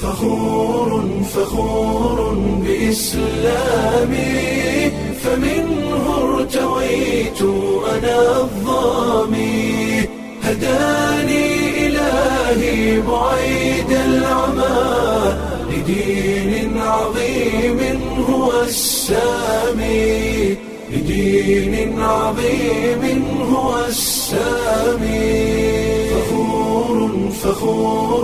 فخور فخور بإسلامي فمنه ارتويت أنا الظامي هداني إلهي بعيد العمى لدين عظيم هو السامي لدين عظيم هو السامي فخور فخور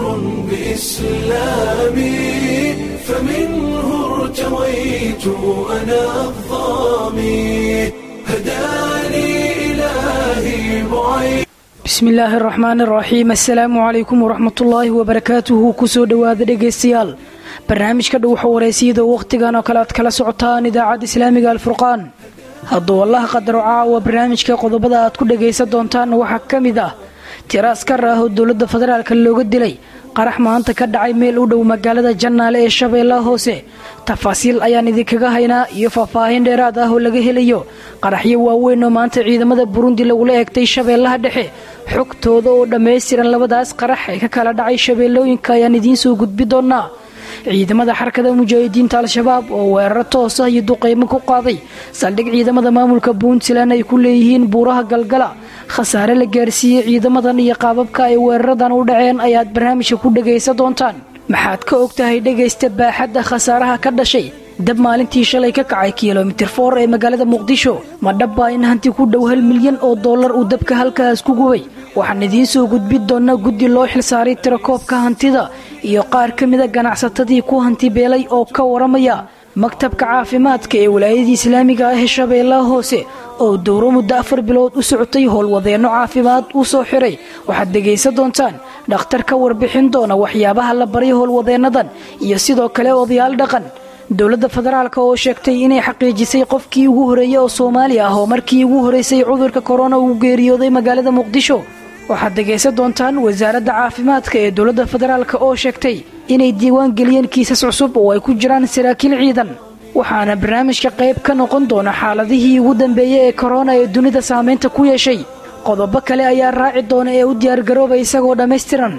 بإسلامي فمنه ارتويت أنا الظامي هداني إلهي بعيد bismi illaahi araxmaan araxiim assalaamu calaykum waraxmatullaahi wabarakaatuhu kusoo dhowaada dhegaystayaal barnaamijka dhowxa wareysiyada wakhtigan oo kale aad kala socotaan idaacadda islaamiga alfurqaan hadduu allaha qadaro caawa barnaamijka qodobada aad ku dhagaysan doontaan waxaa ka mid ah tiro askar ah oo dowladda federaalka looga dilay qarax maanta ka dhacay meel u dhow magaalada jannaale ee shabeellaha hoose tafaasiil ayaan idinkaga haynaa iyo faahfaahin dheeraad ah oo laga helayo qaraxyo waaweyn oo maanta ciidamada burundi lagula eegtay shabeellaha dhexe xogtooda oo dhammaystiran labadaas qarax ee ka kala dhacay shabeellooyinka ayaan idiin soo gudbi doonaa ciidamada xarakada mujaahidiinta al-shabaab oo weeraro toos ah iyo duqeymo ku qaaday saldhig ciidamada maamulka puntland ay ku leeyihiin buuraha galgala khasaare la gaarsiiyey ciidamadan iyo qaababka ay weeraradan u dhaceen ayaad barnaamijka ku dhagaysan doontaan maxaad ka og tahay dhegaysta baaxadda khasaaraha ka dhashay dab maalintii shalay ka kacay kilomitir foor ee magaalada muqdisho ma dhabbaa in hanti ku dhow hal milyan oo dollar uu dabka halkaas ku gubay waxaan idiin soo gudbin doonaa guddi loo xilsaaray tirakoobka hantida iyo qaar ka mida ganacsatadii ku hanti beelay oo ka waramaya maktabka caafimaadka ee walaayadii islaamiga ah ee shabeellaha hoose oo dowro muddo afar bilood u socotay howlwadeenno caafimaad uu soo xiray waxaad dhegaysan doontaan dhakhtar ka warbixin doona waxyaabaha la baray howlwadeennadan iyo sidoo kale odayaal dhaqan dowladda federaalk oo sheegtay inay xaqiijisay qofkii ugu horeeyey oo soomaali ah oo markii ugu horeysay cudurka korona uu geeriyooday magaalada muqdisho waxaad dhegaysan doontaan wasaaradda caafimaadka ee dowladda federaalk oo sheegtay inay diiwaan geliyeen kiisas cusub oo ay ku jiraan saraakiil ciidan waxaana barnaamijka qayb ka noqon doona xaaladihii ugu dambeeyey ee korona ee dunida saameynta ku yeeshay qodobo kale ayaa raaci doona ee u diyaargarooba isagoo dhammaystiran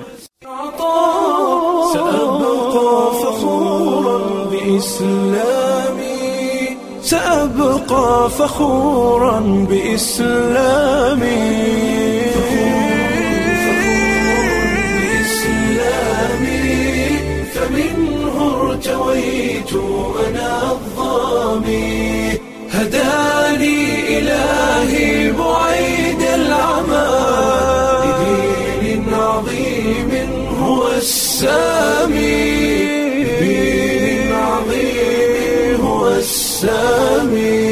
سأبقى فخورا بإسلامي سأبقى فخورا بإسلامي بإسلامي فمنه ارتويت أنا الظامي هداني إلهي بعيد العمى لدين عظيم هو السامي لدين عظيم هو السامي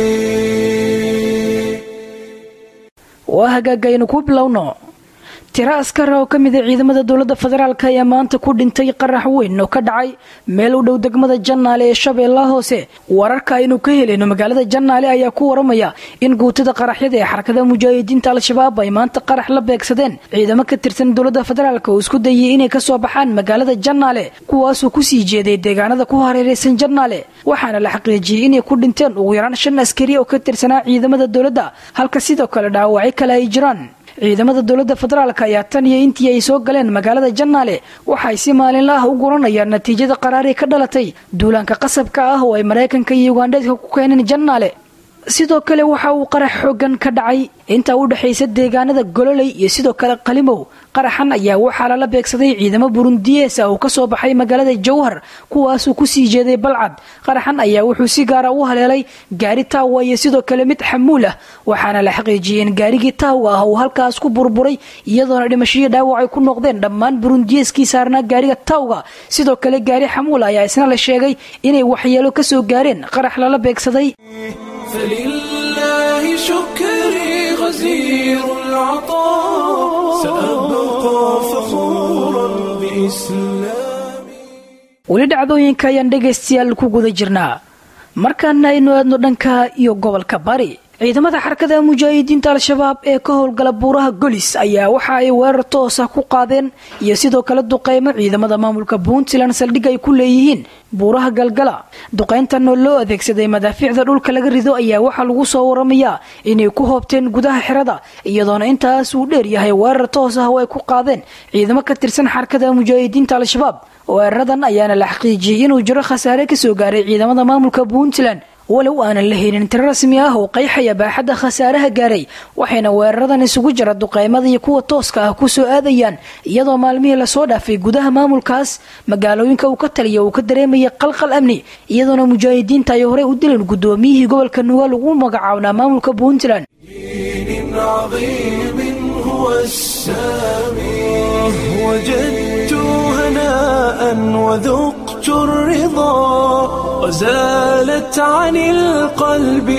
waa hagaagaynu ku bilowno tiro askara oo ka mida ciidamada dowladda federaalk ayaa maanta ku dhintay qarax weyn oo ka dhacay meel u dhow degmada jannaale ee shabeellaha hoose wararka aynu ka helayno magaalada jannaale ayaa ku waramaya in guutada qaraxyada ee xarakada mujaahidiinta al-shabaab ay maanta qarax la beegsadeen ciidamo ka tirsan dowladda federaalk oo isku dayay inay kasoo baxaan magaalada jannaale kuwaasoo kusii jeeday deegaanada ku hareereysan jannaale waxaana la xaqiijiyey inay ku dhinteen ugu yaraan shan askari oo ka tirsanaa ciidamada dowladda halka sidoo kale dhaawacyo kale ay jiraan ciidamada dowladda federaalk ayaa tan iyo intii ay soo galeen magaalada jannaale waxay si maalinla ah u guranayaan natiijada qaraari ka dhalatay duulaanka qasabka ah oo ay maraykanka iyo ugandheedka ku keeneen jannaale sidoo kale waxa uu qarax xoogan ka dhacay intaa u dhexaysa deegaanada gololey iyo sidoo kale qalimow qaraxan ayaa waxaa lala beegsaday ciidamo burundiyees ah oo kasoo baxay magaalada jowhar kuwaasuu kusii jeeday balcad qaraxan ayaa wuxuu si gaara u haleelay gaari taawa iyo sidoo kale mid xamuul ah waxaana la xaqiijiyey in gaarigii taawga ah uu halkaas ku burburay iyadoona dhimashadii dhaawac ay ku noqdeen dhammaan burundiyeeskii saarnaa gaariga taawga sidoo kale gaari xamuul ayaa isna la sheegay inay waxyeelo kasoo gaareen qarax lala beegsaday فلله شكري غزير العطاء سأبقى فخورا بإسلامي weli dhacdooyinka ayaan dhegaystayaal ku guda jirnaa markaana aynu aadno dhanka iyo gobolka bari ciidamada xarakada mujaahidiinta al-shabaab ee ka howlgala buuraha golis ayaa waxa ay weerar toosa ku qaadeen iyo sidoo kale duqeymo ciidamada maamulka puntland saldhig ay ku leeyihiin buuraha galgala duqeyntan oo loo adeegsaday madaafiicda dhulka laga rido ayaa waxaa lagu soo waramayaa inay ku hoobteen gudaha xerada iyadoona intaas uu dheer yahay weerar toos ah oo ay ku qaadeen ciidamo ka tirsan xarakada mujaahidiinta al-shabaab weeraradan ayaana la xaqiijiyey inuu jiro khasaare kasoo gaaray ciidamada maamulka puntland walow aanan la helin tiro rasmi ah oo qeyxaya baaxadda khasaaraha gaaray waxayna weeraradan isugu jira duqeymada iyo kuwa tooska ah kusoo aadayaan iyadoo maalmihii lasoo dhaafay gudaha maamulkaas magaalooyinka uu ka taliya uu ka dareemayay qalqal amni iyadoona mujaahidiinta ay horey u dileen guddoomiyihii gobolka nugaal ugu magacaabnaa maamulka puntland دين عظيم هو السامي وجدت هناء وذقت الرضا وزالت عن القلب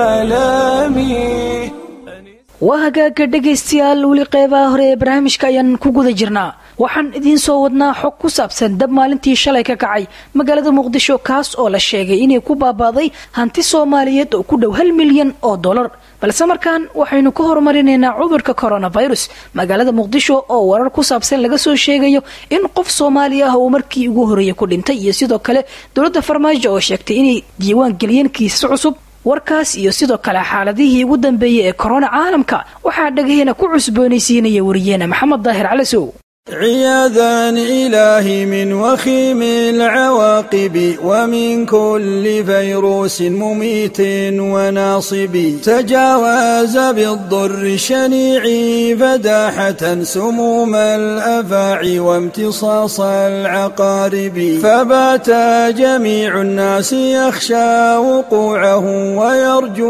آلامي waa hagaaga dhegaystayaal weli qeybaha hore ee barnaamijka ayaan ku guda jirnaa waxaan idiin soo wadnaa xog ku saabsan dab maalintii shalay ka kacay magaalada muqdisho kaas oo la sheegay inay ku baabaaday hanti soomaaliyeed oo ku dhow hal milyan oo dollar balse markaan waxaynu ka horumarinaynaa cudurka coronavirus magaalada muqdisho oo warar ku saabsan laga soo sheegayo in qof soomaali ah uu markii ugu horreeyay ku dhintay iyo sidoo kale dowladda farmaajo oo sheegtay inay diiwaan geliyeen kiisas cusub warkaas iyo sidoo kale xaaladihii ugu dambeeyey ee korona caalamka waxaa dhagaheena ku cusboonaysiinaya wariyeena maxamed daahir calasow عياذا إلهي من وخيم العواقب ومن كل فيروس مميت وناصب تجاوز بالضر الشنيع فداحة سموم الأفاعي وامتصاص العقارب فبات جميع الناس يخشى وقوعه ويرجو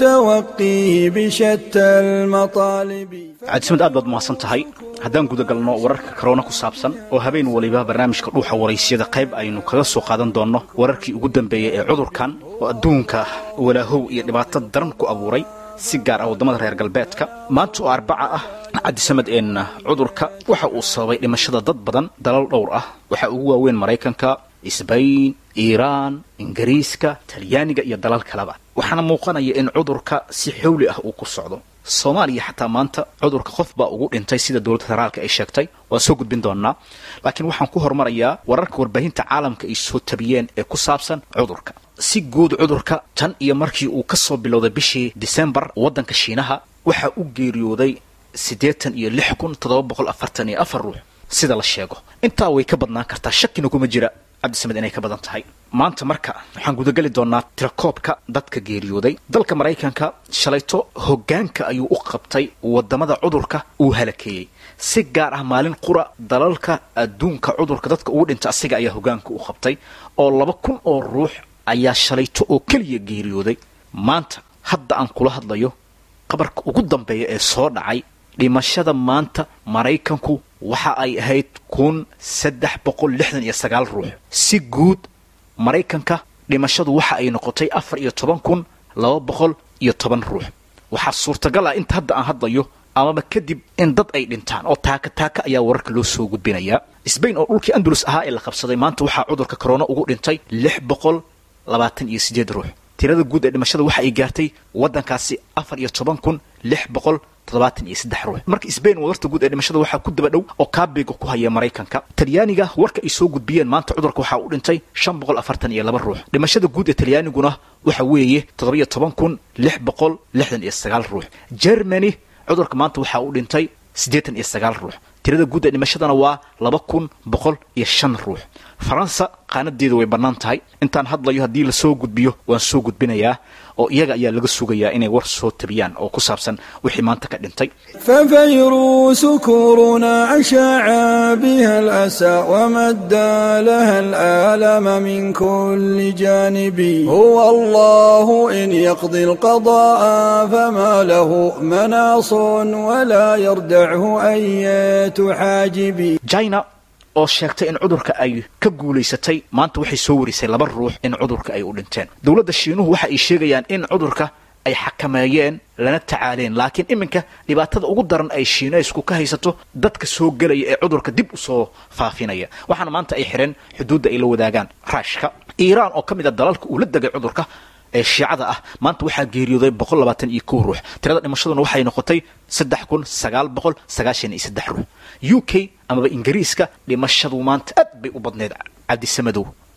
توقيه بشتى المطالب cabdisamad aad baad mahadsan tahay haddaan guda galno wararka korona ku saabsan oo habeen waliba barnaamijka dhuuxa waraysyada qayb aynu kaga soo qaadan doonno wararkii ugu dambeeyey ee cudurkan oo adduunka walaahow iyo dhibaato daran ku abuuray si gaar ah waddamada reer galbeedka maanta oo arbaca ah cabdisamad een cudurka waxa uu sababay dhimashada dad badan dalal dhowr ah waxaa ugu waaweyn maraykanka isbayn iiraan ingiriiska talyaaniga iyo dalal kaleba waxaana muuqanaya in cudurka si xowli ah uu ku socdo soomaaliya xataa maanta cudurka qof baa ugu dhintay sida dowladda federaalka ay sheegtay waan soo gudbin doonaa laakiin waxaan ku horumarayaa wararka warbaahinta caalamka ay soo tabiyeen ee ku saabsan cudurka si guud cudurka tan iyo markii uu ka soo bilowday bishii disembar waddanka shiinaha waxaa u geeriyooday siddeetan iyo lix kun toddoba boqol afartan iyo afar ruux sida la sheego intaa way ka badnaan kartaa shakina kuma jira cabdisamed inay ka badan tahay maanta marka waxaan gudageli doonaa tirakoobka dadka geeriyooday dalka maraykanka shalayto hoggaanka ayuu u qabtay waddamada cudurka uu halakeeyey si gaar ah maalin qura dalalka adduunka cudurka dadka ugu dhinta asiga ayaa hoggaanka u qabtay oo laba kun oo ruux ayaa shalayto oo keliya geeriyooday maanta hadda aan kula hadlayo qabarka ugu dambeeya ee soo dhacay dhimashada maanta maraykanku waxa ay ahayd kun saddex boqol lixdan iyo sagaal ruux si guud maraykanka dhimashadu waxa ay noqotay afar iyo toban kun laba boqol iyo toban ruux waxaa suurtagal ah inta hadda aan hadlayo amaba kadib in dad ay dhintaan oo taaka taaka ayaa wararka loo soo gudbinayaa sbain oo dhulkii andalus ahaa ee la qabsaday maanta waxaa cudurka corona ugu dhintay lix boqol labaatan iyo siddeed ruux tirada guud ee dhimashada waxa ay gaartay waddankaasi afar iyo toban kun lix boqol toddobaatan iyo saddex ruux marka sbain wadarta guud ee dhimashada waxaa ku daba dhow oo kaabiga ku haya maraykanka talyaaniga warka ay soo gudbiyeen maanta cudurka waxaa u dhintay shan boqol afartan iyo laba ruux dhimashada guud ee talyaaniguna waxa weeye toddobiyo toban kun lix boqol lixdan iyo sagaal ruux germany cudurka maanta waxaa u dhintay siddeetan iyo sagaal ruux tirada guud ee dhimashadana waa laba kun boqol iyo shan ruux faransa qaanadeeda way bannaan tahay intaan hadlayo haddii lasoo gudbiyo waan soo gudbinayaa oo iyaga ayaa laga sugayaa inay war soo tabiyaan oo ku saabsan wixii maanta ka dhintay ففيروس كورونا أشاع بها الأسى ومدى لها الآلام من كل جانب هو الله إن يقضي القضاء فما له مناص ولا يردعه أية حاجب china oo sheegtay in cudurka ay ka guulaysatay maanta waxay soo warisay laba ruux in cudurka ay u dhinteen dowladda shiinuhu waxa ay sheegayaan in cudurka ay xakameeyeen lana tacaaleen laakiin iminka dhibaatada ugu daran ay shiinaysku ka haysato dadka soo gelaya ee cudurka dib u soo faafinaya waxaana maanta ay xidheen xuduudda ay la wadaagaan raashka iiraan oo ka mid a dalalka uu la degay cudurka ee shiicada ah maanta waxaa geeriyooday boqol labaatan iyo kow ruux tirada dhimashaduna waxay noqotay saddex kun sagaal boqol sagaashan iyo saddex ruux u k amaba ingiriiska dhimashadu maanta aad bay u badneyd cabdisamadow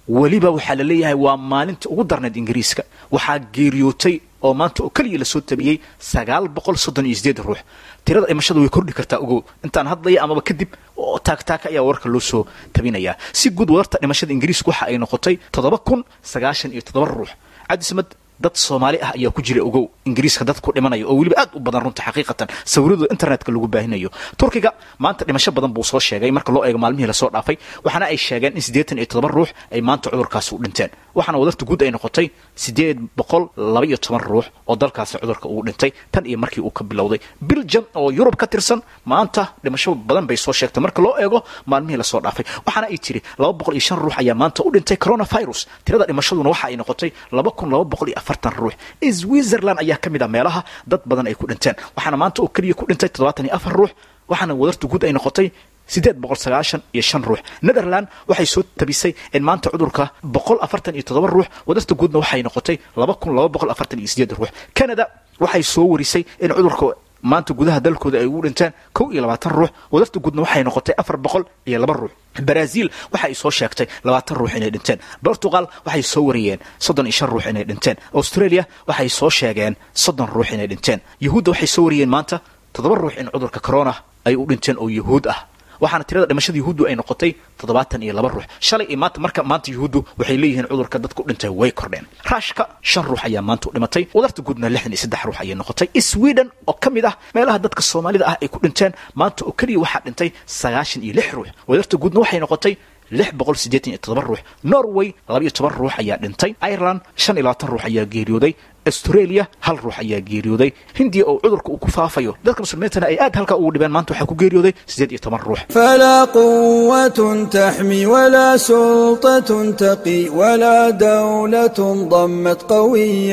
weliba waxaa la leeyahay waa maalinta ugu darnayd ingiriiska waxaa geeriyootay oo maanta oo keliya lasoo tabiyey sagaal boqol soddon iyo sideed ruux tirada dhimashada way kordhi kartaa ogow intaan hadlaya amaba kadib oo taagtaaka ayaa wararka loo soo tabinayaa si guud wadarta dhimashada ingiriiska waxa ay noqotay toddoba kun sagaashan iyo toddoba ruux cabdisamad dad soomaali ah ayaa ku jira ogow ingiriiska dad ku dhimanaya oo weliba aad u badan runta xaqiiqatan sawiradooda internetka lagu baahinayo turkiga maanta dhimasho badan buu soo sheegay marka loo eego maalmihii lasoo dhaafay waxaana ay sheegeen in siddeetan iyo toddoba ruux ay maanta cudurkaasi u dhinteen waxaana wadarta guud ay noqotay siddeed boqol laba iyo toban ruux oo dalkaasi cudurka uu dhintay tan iyo markii uu ka bilowday biljam oo yurub ka tirsan maanta dhimasho badan bay soo sheegtay marka loo eego maalmihii lasoo dhaafay waxaana ay tiri laba boqol iyo shan ruux ayaa maanta u dhintay coronavirus tirada dhimashaduna waxa ay noqotay laba kun laba boqol iyo afartan ruux switzerland ayaa ka mid ah meelaha dad badan ay ku dhinteen waxaana maanta oo keliya ku dhintay toddobaatan iyo afar ruux waxaana wadarta guud ay noqotay siddeed boqol sagaashan iyo shan ruux netherland waxay soo tabisay in maanta cudurka boqol afartan iyo toddoba ruux wadarta guudna waxay noqotay laba kun laba boqol afartan iyo sideed ruux canada waxay soo warisay in cudurka maanta gudaha dalkooda ay ugu dhinteen kow iyo labaatan ruux wadarta guudna waxay noqotay afar boqol iyo laba ruux brazil waxa ay soo sheegtay labaatan ruux inay dhinteen portugal waxay soo wariyeen soddon iyo shan ruux inay dhinteen australia waxay soo sheegeen soddon ruux inay dhinteen yahuudda waxay soo wariyeen maanta toddoba ruux in cudurka corona ay u dhinteen oo yahuud ah waxaana tirada dhimashada yuhuuddu ay noqotay toddobaatan iyo laba ruux shalay iyo maanta marka maanta yuhuuddu waxay leeyihiin cudurka dadku dhintay way kordheen raashka shan ruux ayaa maanta u dhimatay wadarta guudna lixdan iyo saddex ruux ayay noqotay sweden oo ka mid ah meelaha dadka soomaalida ah ay ku dhinteen maanta oo keliya waxaa dhintay sagaashan iyo lix ruux wadarta guudna waxay noqotay lix boqol siddeetan iyo toddoba ruux norway laba iyo toban ruux ayaa dhintay ireland shan iyo labaatan ruux ayaa geeriyooday australia hal ruux ayaa geeriyooday hindiya oo cudurka uu ku faafayo dadka muslimiintana ay aad halkaa ugu dhibeen maanta waxaa ku geeriyooday siddeed iyo toban ruux فلا قوة تحمي ولا سلطة تقي ولا دولة ضمت قوي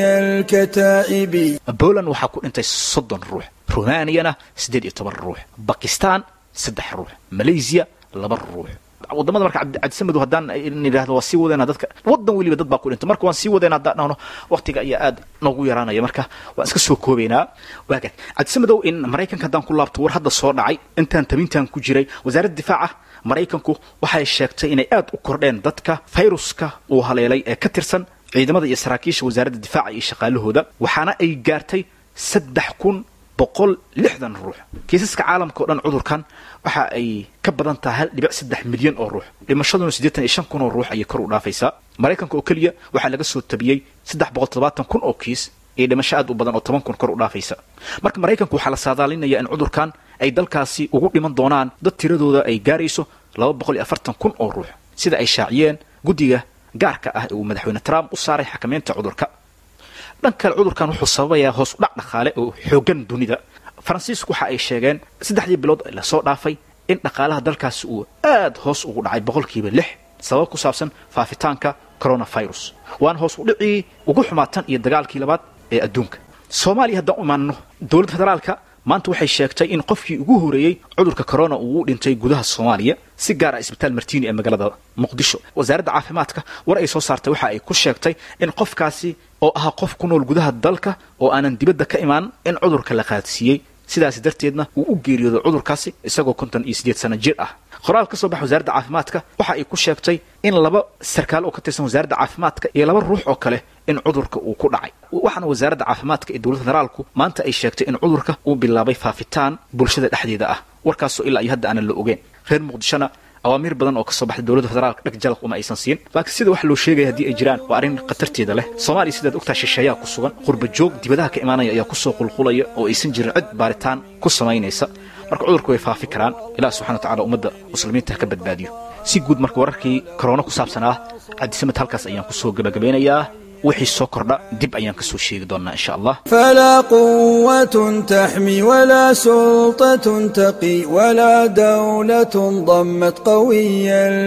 الكتائب poland waxaa ku dhintay soddon ruux rumaniyana siddeed iyo toban ruux bakistan saddex ruux malaysia laba ruux wadamada marka cabdisamedu haddaan nidhaahdo waa sii wadeena dadka wadan weliba dad baa ku dhintay marka waan sii wadeena haddaan dhahno waqtiga ayaa aad noogu yaraanaya marka waan iska soo koobaynaa waagaag cabdisamedow in maraykanka haddaan ku laabto war hadda soo dhacay intaan tabintan ku jiray wasaaradda difaaca maraykanku waxay sheegtay inay aad u kordheen dadka fayruska uu haleelay ee ka tirsan ciidamada iyo saraakiisha wasaaradda difaaca iyo shaqaalahooda waxaana ay gaartay saddex kun boqol lixdan ruux kiisaska caalamka o dhan cudurkan waxa ay ka badan tahay hal dhibic saddex milyan oo ruux dhimashaduna siddeetan iyo shan kun oo ruux ayay kor u dhaafaysaa maraykanka oo keliya waxaa laga soo tabiyey saddex boqol toddobaatan kun oo kiis iyo dhimasho aad u badan oo toban kun kor u dhaafaysa marka maraykanku waxaa la saadaalinaya in cudurkan ay dalkaasi ugu dhiman doonaan dad tiradooda ay gaarayso laba boqol iyo afartan kun oo ruux sida ay shaaciyeen guddiga gaarka ah ee uu madaxweyne trump u saaray xakamaynta cudurka dhan kale cudurkan wuxuu sababayaa hoos u dhac dhaqaale oo xoogan dunida faransiisku waxa ay sheegeen saddexdii bilood ee lasoo dhaafay in dhaqaalaha dalkaasi uu aad hoos ugu dhacay boqolkiiba lix sabab ku saabsan faafitaanka coronavirus waana hoos u dhicii ugu xumaatan iyo dagaalkii labaad ee adduunka soomaaliya haddaan u imaanno dowladda federaalka maanta waxay sheegtay in qofkii ugu horeeyey cudurka corona uu u dhintay gudaha soomaaliya si gaar ah isbitaal martiini ee magaalada muqdisho wasaaradda caafimaadka war ay soo saartay waxa ay ku sheegtay in qofkaasi oo ahaa qof ku nool gudaha dalka oo aanan dibadda ka imaan in cudurka la qaadsiiyey sidaas darteedna uu u geeriyooday cudurkaasi isagoo konton iyo siddeed sano jir ah qoraal ka soo baxa wasaaradda caafimaadka waxa ay ku sheegtay in laba sarkaal oo ka tirsan wasaaradda caafimaadka iyo laba ruux oo kale in cudurka uu ku dhacay waxaana wasaaradda caafimaadka ee dowladda federaalku maanta ay sheegtay in cudurka uu bilaabay faafitaan bulshada dhexdeeda ah warkaasoo ilaa iyo hadda aanan la ogeyn reer muqdishona awaamiir badan oo kasoo baxday dowladda federaalka dheg jalaq uma aysan siin laakiin sida wax loo sheegaya haddii ay jiraan waa arrin khatarteeda leh soomaaliya sidaad ogtaha shisheeyaa ku sugan qurba joog dibadaha ka imaanaya ayaa kusoo qulqulaya oo aysan jirin cid baaritaan ku samaynaysa marka cudurku way faafi karaan ilaah subxana wa tacala ummadda muslimiinta ha ka badbaadiyo si guud marka wararkii korona ku saabsanaa cabdisamed halkaas ayaan kusoo gabagabeynayaa wixii soo kordha dib ayaan ka soo sheegi doonnaa insha allah فلا قوة تحمي ولا سلطة تقي ولا دولة ضمت قوي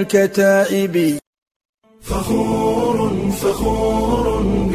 الكتائب فخور فخور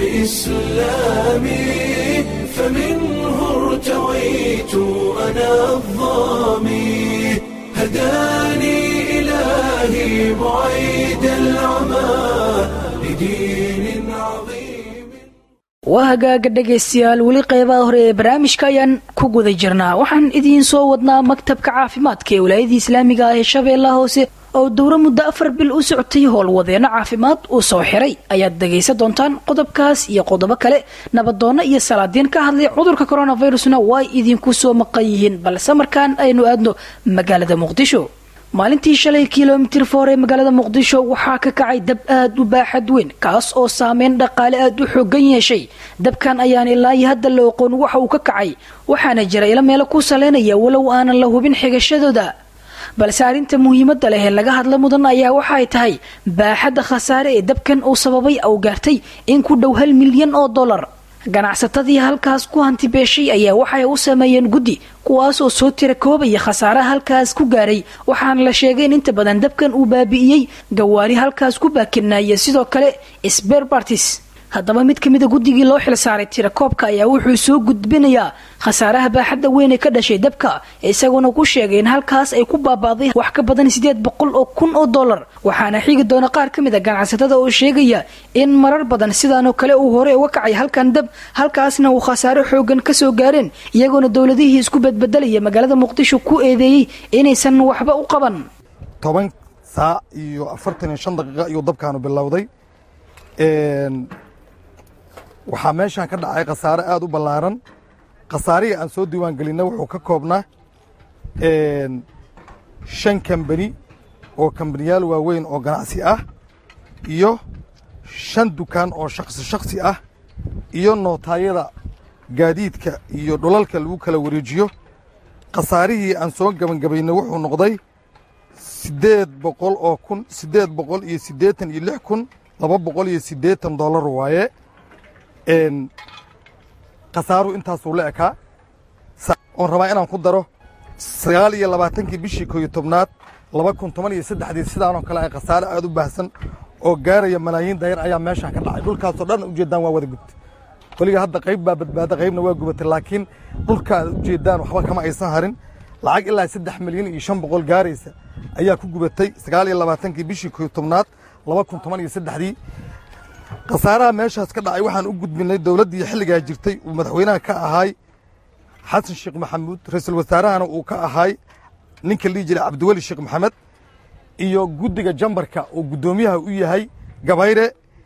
بإسلامي فمنه ارتويت أنا الظامي هداني إلهي بعيد العمى لدين عظيم waa hagaaga dhegaystayaal weli qeybaha hore ee barnaamijka ayaan ku guda jirnaa waxaan idiin soo wadnaa maktabka caafimaadka ee walaayadii islaamiga ah ee shabeellaha hoose oo dowro muddo afar bil u socotay howlwadeeno caafimaad uu soo xiray ayaad dhegaysan doontaan qodobkaas iyo qodobo kale nabadoonno iyo salaadiin ka hadlay cudurka coronavirusna way idinku soo maqan yihiin balse markaan aynu aadno magaalada muqdisho maalintii shalay kilomitir foor ee magaalada muqdisho waxaa ka kacay dab aad u baaxad weyn kaas oo saameyn dhaqaale aad u xoogan yeeshay dabkan ayaan ilaa iyo hadda la oqoon waxa uu ka kacay waxaana jira ilo meelo ku saleynaya walow aanan la hubin xigashadooda balse arrinta muhiimadda leh ee laga hadla mudan ayaa waxaay tahay baaxadda khasaare ee dabkan uu sababay ou gaartay in ku dhow hal milyan oo dollar ganacsatadii halkaas ku hantibeeshay ayaa waxay u sameeyeen guddi kuwaas oo soo tira koobaya khasaaraha halkaas ku gaaray waxaana la sheegay in inta badan dabkan uu baabi'iyey gawaari halkaas ku baakinaya sidoo kale sberbartis haddaba mid ka mida guddigii loo xil saaray tirakoobka ayaa wuxuu soo gudbinayaa khasaaraha baaxadda weyn ee ka dhashay dabka isaguna ku sheegay in halkaas ay ku baaba'day wax ka badan siddeed boqol oo kun oo dollar waxaana xigi doona qaar ka mid a ganacsatada oo sheegaya in marar badan sidaanoo kale uu hore uga kacay halkan dab halkaasna uu khasaaro xoogan ka soo gaareen iyagoona dowladihii isku badbedelaya magaalada muqdisho ku eedeeyey inaysan waxba u qaban toban saac iyo afartan iyo shan daqiiqa ayuu dabkaanu bilowday waxaa meeshaan ka dhacay khasaare aad u ballaaran khasaarihii aan soo diiwaan gelinna wuxuu ka koobnaa shan kambani oo kambaniyaal waaweyn oo ganacsi ah iyo shan dukaan oo shakhsi shakhsi ah iyo nootaayada gaadiidka iyo dhulalka lagu kala wareejiyo khasaarihii aan soo gebangabaynay wuxuu noqday siddeed boqol oo kun siddeed boqol iyo siddeetan iyo lix kun laba boqol iyo siddeetan dollar waaye khasaaruhu intaasuu la ekaa oon rabaa inaan ku daro sagaal iyo labaatankii bishii koo iyo tobnaad laba kun toban iyo saddexdii sidaanoo kale ay khasaare aad u baahsan oo gaaraya malaayiin dayar ayaa meeshaan ka dhacay dhulkaasoo dhan ujeeddaan waa wada gubtay weliga hadda qayb baa badbaada qaybna waa gubatay laakiin dhulka aad ujeeddaan waxba kama aysan harin lacag ilaa saddex milyan iyo shan boqol gaaraysa ayaa ku gubatay sagaal iyo labaatankii bishii koo iyo tobnaad laba kun toban iyo saddexdii khasaaraha meeshaas ka dhacay waxaan u gudbinay dowladdii xilligaa jirtay uu madaxweynaha ka ahaay xasan sheekh maxamuud ra-iisul wasaarahana uu ka ahaay ninka lihi jiray cabdiweli sheekh maxamed iyo guddiga jambarka oo guddoomiyaha u yahay gabayre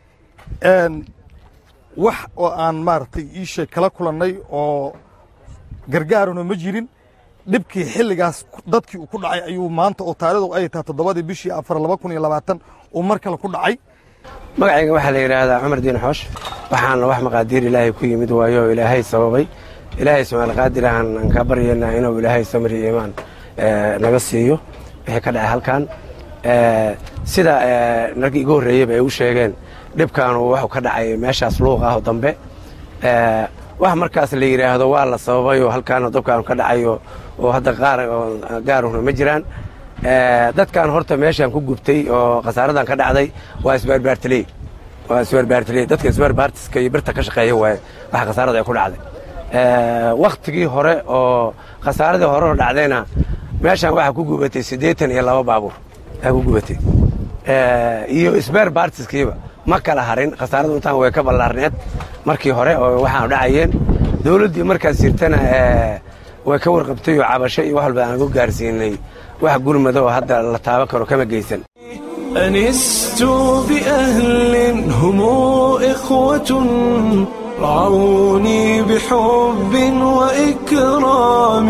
wax oo aan maaragtay iisheeg kala kulannay oo gargaarano ma jirin dhibkii xilligaas dadkii uu ku dhacay ayuu maanta oo taarikhdu ay tahay toddobadii bishii afar laba kun iyo labaatan uu mar kale ku dhacay magacayga waxaa la yidhaahdaa cumar diin xoosh waxaana wax maqaadiir ilaahay ku yimid waayo oo ilaahay sababay ilaahay subxaanaqaadir ahaan aan kaa baryaynaa inuu ilaahay samri iyo imaan naga siiyo wixii ka dhacay halkan sida narkii igu horreeyeyba ay u sheegeen dhibkaanu wuxuu ka dhacay meeshaas luuq ah oo dambe wax markaas la yidhaahdo waa la sababayoo halkaana dabkaanu ka dhacayo oo hadda qaar gaaruna ma jiraan dadkan horta meeshaan ku gubtay oo khasaaradan ka dhacday waa isbaarbaartaley waa isbaarbaartaley dadka isbaarbaartiska iyo birta ka shaqeeya waaye waxa khasaarada ay ku dhacday wakhtigii hore oo khasaaradii hore oo dhacdayna meeshaan waxaa ku gubatay siddeetan iyo laba baabuur aa ku gubatay iyo isbaar baartiskiiba ma kala harin khasaaradu intaan way ka ballaarneed markii hore oo waxaanu dhacayeen dowladdii markaas jirtana way ka warqabtay oo cabasho iyo wax walba aan ku gaarsiinay wax gurmada oo hadda la taaban karo kama geysan أنست بأهل هم إخوة رعوني بحب وإكرام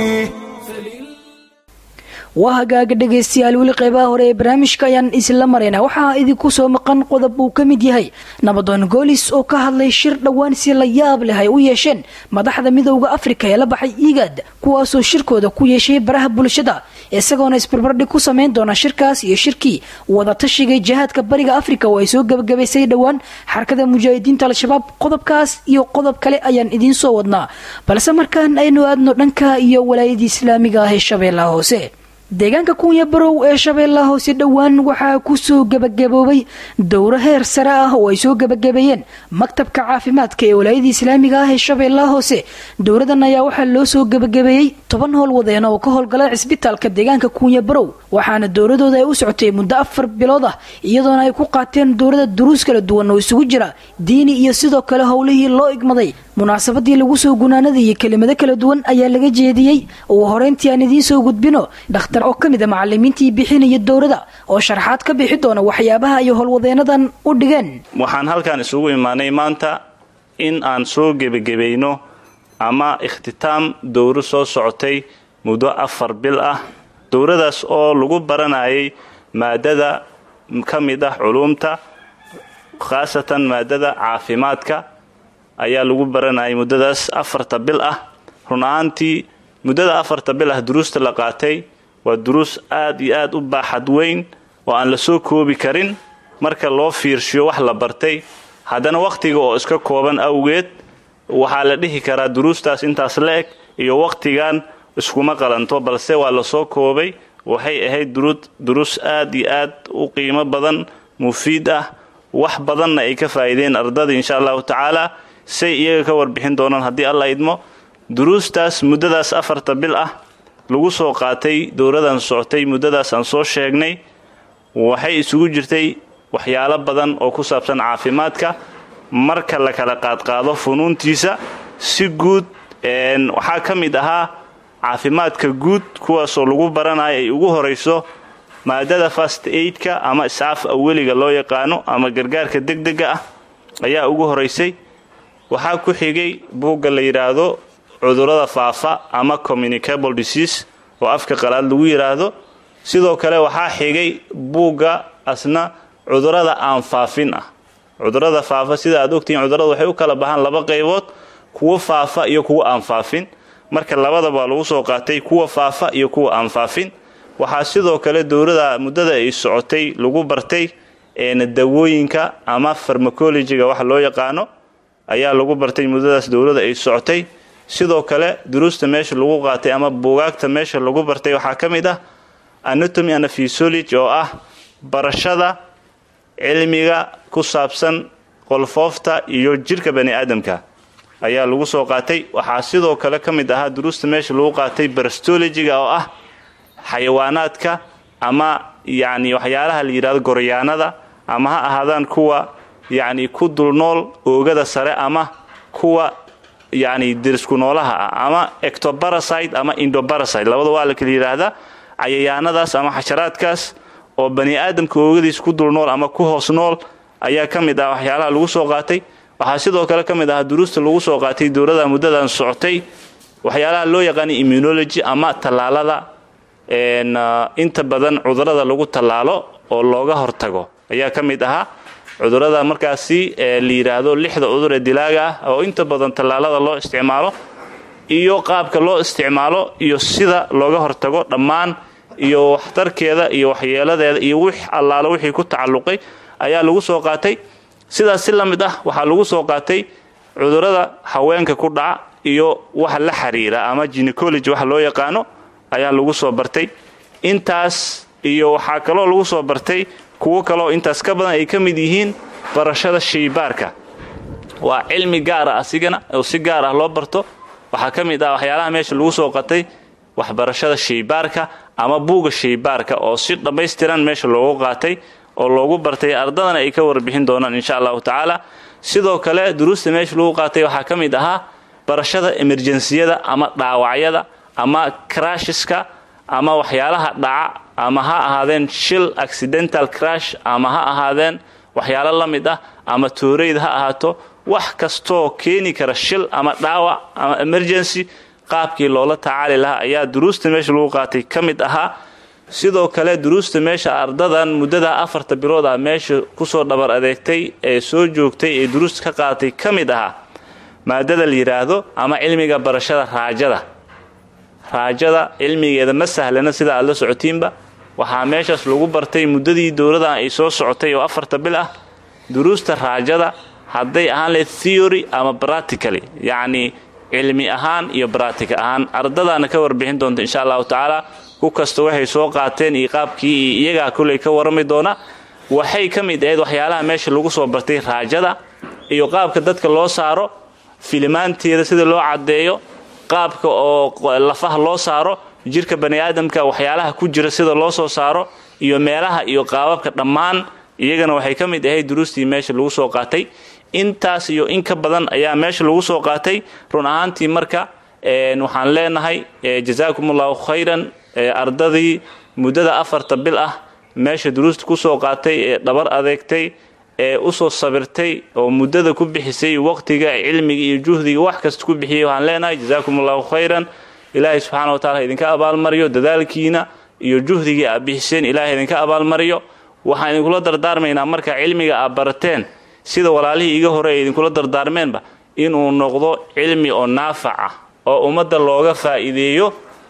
waa hagaaga dhegaystayaal weli qeybaha hore ee barnaamijka ayaan isla marayna waxaa idinku soo maqan qodob uu ka mid yahay nabadoon goolis oo ka hadlay shir dhowaan si la yaab leh ay u yeesheen madaxda midowda afrika ee la baxay igaad kuwaasoo shirkooda ku yeeshay baraha bulshada isagoona isbarbardhig ku samayn doona shirkaas iyo shirkii wadatashiga jihaadka bariga afrika oo ay soo gebagabaysay dhowaan xarakada mujaahidiinta al-shabaab qodobkaas iyo qodob kale ayaan idiin soo wadnaa balse markaan aynu aadno dhanka iyo walaayadii islaamiga ah ee shabeellaha hoose deegaanka kunya barow ee shabeellaha hoose dhowaan waxaa kusoo gebagaboobay dowro heer sare ah oo ay soo gebagabeeyeen maktabka caafimaadka ee walaayadii islaamiga ah ee shabeellaha hoose dowradan ayaa waxaa loo soo gebagabeeyey toban howlwadeen oo ka howlgala cisbitaalka deegaanka kunya barow waxaana dowradooda ay u socotay muddo afar bilood ah iyadoona ay ku qaateen dowrada duruus kala duwan oo isugu jira diini iyo sidoo kale howlihii loo igmaday munaasabadii lagu soo gunaanadayay kelimado kala duwan ayaa laga jeediyey ugu horeyntii aan idiin soo gudbino dhakhtar oo ka mid a macalimiintii bixinaya dowrada oo sharaxaad ka bixi doona waxyaabaha iyo howlwadeenadan u dhigeen waxaan halkan isugu imaanay maanta in aan soo gebagebayno ama ikhtitaam dowro soo socotay muddo afar bil ah dowradaas oo lagu baranayay maadada ka mid ah culuumta khaasatan maadada caafimaadka ayaa lagu baranayay muddadaas afarta bil ah run ahaantii muddada afarta bil ah duruusta la qaatay waa duruus aad iyo aad u baaxad weyn oo aan la soo koobi karin marka loo fiirshiyo wax la bartay haddana wakhtiga oo iska kooban awgeed waxaa la dhihi karaa duruustaas intaas la eg iyo wakhtigan iskuma qalanto balse waa lasoo koobay waxay ahayd duruus aad iyo aad u qiimo badan mufiid ah wax badanna ay ka faa'iideen ardada insha allahu tacaala say iyaga ka warbixin doonaan haddii alla idmo duruustaas muddadaas afarta bil ah lagu soo qaatay dowladan socotay muddadaas aan soo sheegnay waxay isugu jirtay waxyaalo badan oo ku saabsan caafimaadka marka la kala qaadqaado funuuntiisa si guud waxaa ka mid ahaa caafimaadka guud kuwaasoo lagu baranayo ay ugu horayso maadada fast aidka ama iscaaf aweliga loo yaqaano ama gargaarka degdega ah ayaa ugu horaysay waxaa ku xigay buugga la yidhaahdo cudurrada faafa ama communicable disease oo afka qalaad lagu yidhaahdo sidoo kale waxaa xigay buugga asna cudurrada aan faafin ah cudurrada faafa sida aad ogtihiin cudurrada waxay u kala baxaan laba qaybood kuwo faafa iyo kuwo aan faafin marka labadaba lagu soo qaatay kuwa faafa iyo kuwa aan faafin waxaa sidoo kale dowlada muddada ay socotay lagu bartay dawooyinka ama farmacologiga wax loo yaqaano ayaa lagu bartay muddadaas dowlada ay socotay sidoo kale duruusta meesha lagu qaatay ama buugaagta meesha lagu bartay waxaa ka mid ah anatomy and physiology oo ah barashada cilmiga ku saabsan qolfoofta iyo jirka bani aadamka ayaa lagu soo qaatay waxaa sidoo kale ka mid ahaa duruusta meesha lagu qaatay barastologiga oo ah xayawaanaadka ama yacni waxyaalaha la yidhahdo goryaanada ama ha ahaadaan kuwa yacni ku dulnool oogada sare ama kuwa yacni derisku noolaha ah ama ectobarasite ama indobarasite labada waa la kala yidhaahdaa cayayaanadaas ama xasharaadkaas oo bani aadamka oogadiis ku dulnool ama ku hoos nool ayaa ka mid ah waxyaalaha lagu soo qaatay waxaa sidoo kale ka mid ahaa duruusta lagu soo qaatay dowlada muddadan socotay waxyaalaha loo yaqaanay immunology ama tallaalada inta badan cudurada lagu tallaalo oo looga hortago ayaa ka mid ahaa cudurada markaasi la yidhaahdo lixda cudur ee dilaaga ah oo inta badan tallaalada loo isticmaalo iyo qaabka loo isticmaalo iyo sida looga hortago dhammaan iyo waxtarkeeda iyo waxyeeladeeda iyo wix allaalo wixii ku tacalluqay ayaa lagu soo qaatay sidaas si la mid ah waxaa lagu soo qaatay cudurada haweenka ku dhaca iyo waxa la xiriira ama ginecology waxa loo yaqaano ayaa lagu soo bartay intaas iyo waxaa kaloo lagu soo bartay kuwo kaleoo intaas ka badan ay ka mid yihiin barashada shaybaarka waa cilmi gaara asigana oo si gaar ah loo barto waxaa ka mid ah waxyaalaha meesha lagu soo qatay waxbarashada shaybaarka ama buuga shaybaarka oo si dhammaystiran meesha loogu qaatay oo loogu bartay ardadana ay ka warbixin doonaan insha allahu tacaala sidoo kale duruusta meesha lagu qaatay waxaa ka mid ahaa barashada emerjensiyada ama dhaawacyada ama crashiska ama waxyaalaha dhaca ama ha ahaadeen shil accidental crash ama ha ahaadeen waxyaalo la mid ah ama tooreyd ha ahaato wax kastoo keeni kara shil ama dhaawac ama emergency qaabkii loola tacaali lahaa ayaa duruusta meesha lagu qaatay ka mid ahaa sidoo kale duruusta meesha ardadan muddada afarta bilood ah meesha kusoo dhabar adeegtay ee soo joogtay ee duruusta ka qaadatay ka mid ahaa maadada la yidhaahdo ama cilmiga barashada raajada raajada cilmigeeda ma sahlana sida aad la socotiinba waxaa meeshaas lagu bartay muddadii dowladan ay soo socotay oo afarta bil ah duruusta raajada hadday ahaan lahayd theory ama practically yacnii cilmi ahaan iyo bractica ahaan ardadaana ka warbixin doonta insha allahu tacaala ku kasta waxay soo qaateen iyo qaabkii iyo iyagaa kulley ka warrami doona waxay ka mid ahayd waxyaalaha meesha lagu soo bartay raajada iyo qaabka dadka loo saaro filimaanteeda sida loo caddeeyo qaabka oo lafaha loo saaro jirka bani aadamka waxyaalaha ku jira sida loo soo saaro iyo meelaha iyo qaababka dhammaan iyagana waxay ka mid ahayd duruustii meesha lagu soo qaatay intaas iyo in ka badan ayaa meesha lagu soo qaatay run ahaantii marka waxaan leenahay jazaakum allahu khayran ardadii muddada afarta bil ah meesha duruusta kusoo qaatay ee dhabar adeegtay ee usoo sabirtay oo muddada ku bixisay waqtiga cilmiga iyo juhdiga wax kasta ku bixiyay waxaan leenahay jazaakum allahu khayran ilaahay subxaana wa tacala idinka abaalmariyo dadaalkiina iyo juhdigii aad bixiseen ilahay idinka abaalmariyo waxaan idinkula dardaarmaynaa marka cilmiga aad barateen sida walaalihii iga hore ay idinkula dardaarmeenba inuu noqdo cilmi oo naafac ah oo ummadda looga faa'iideeyo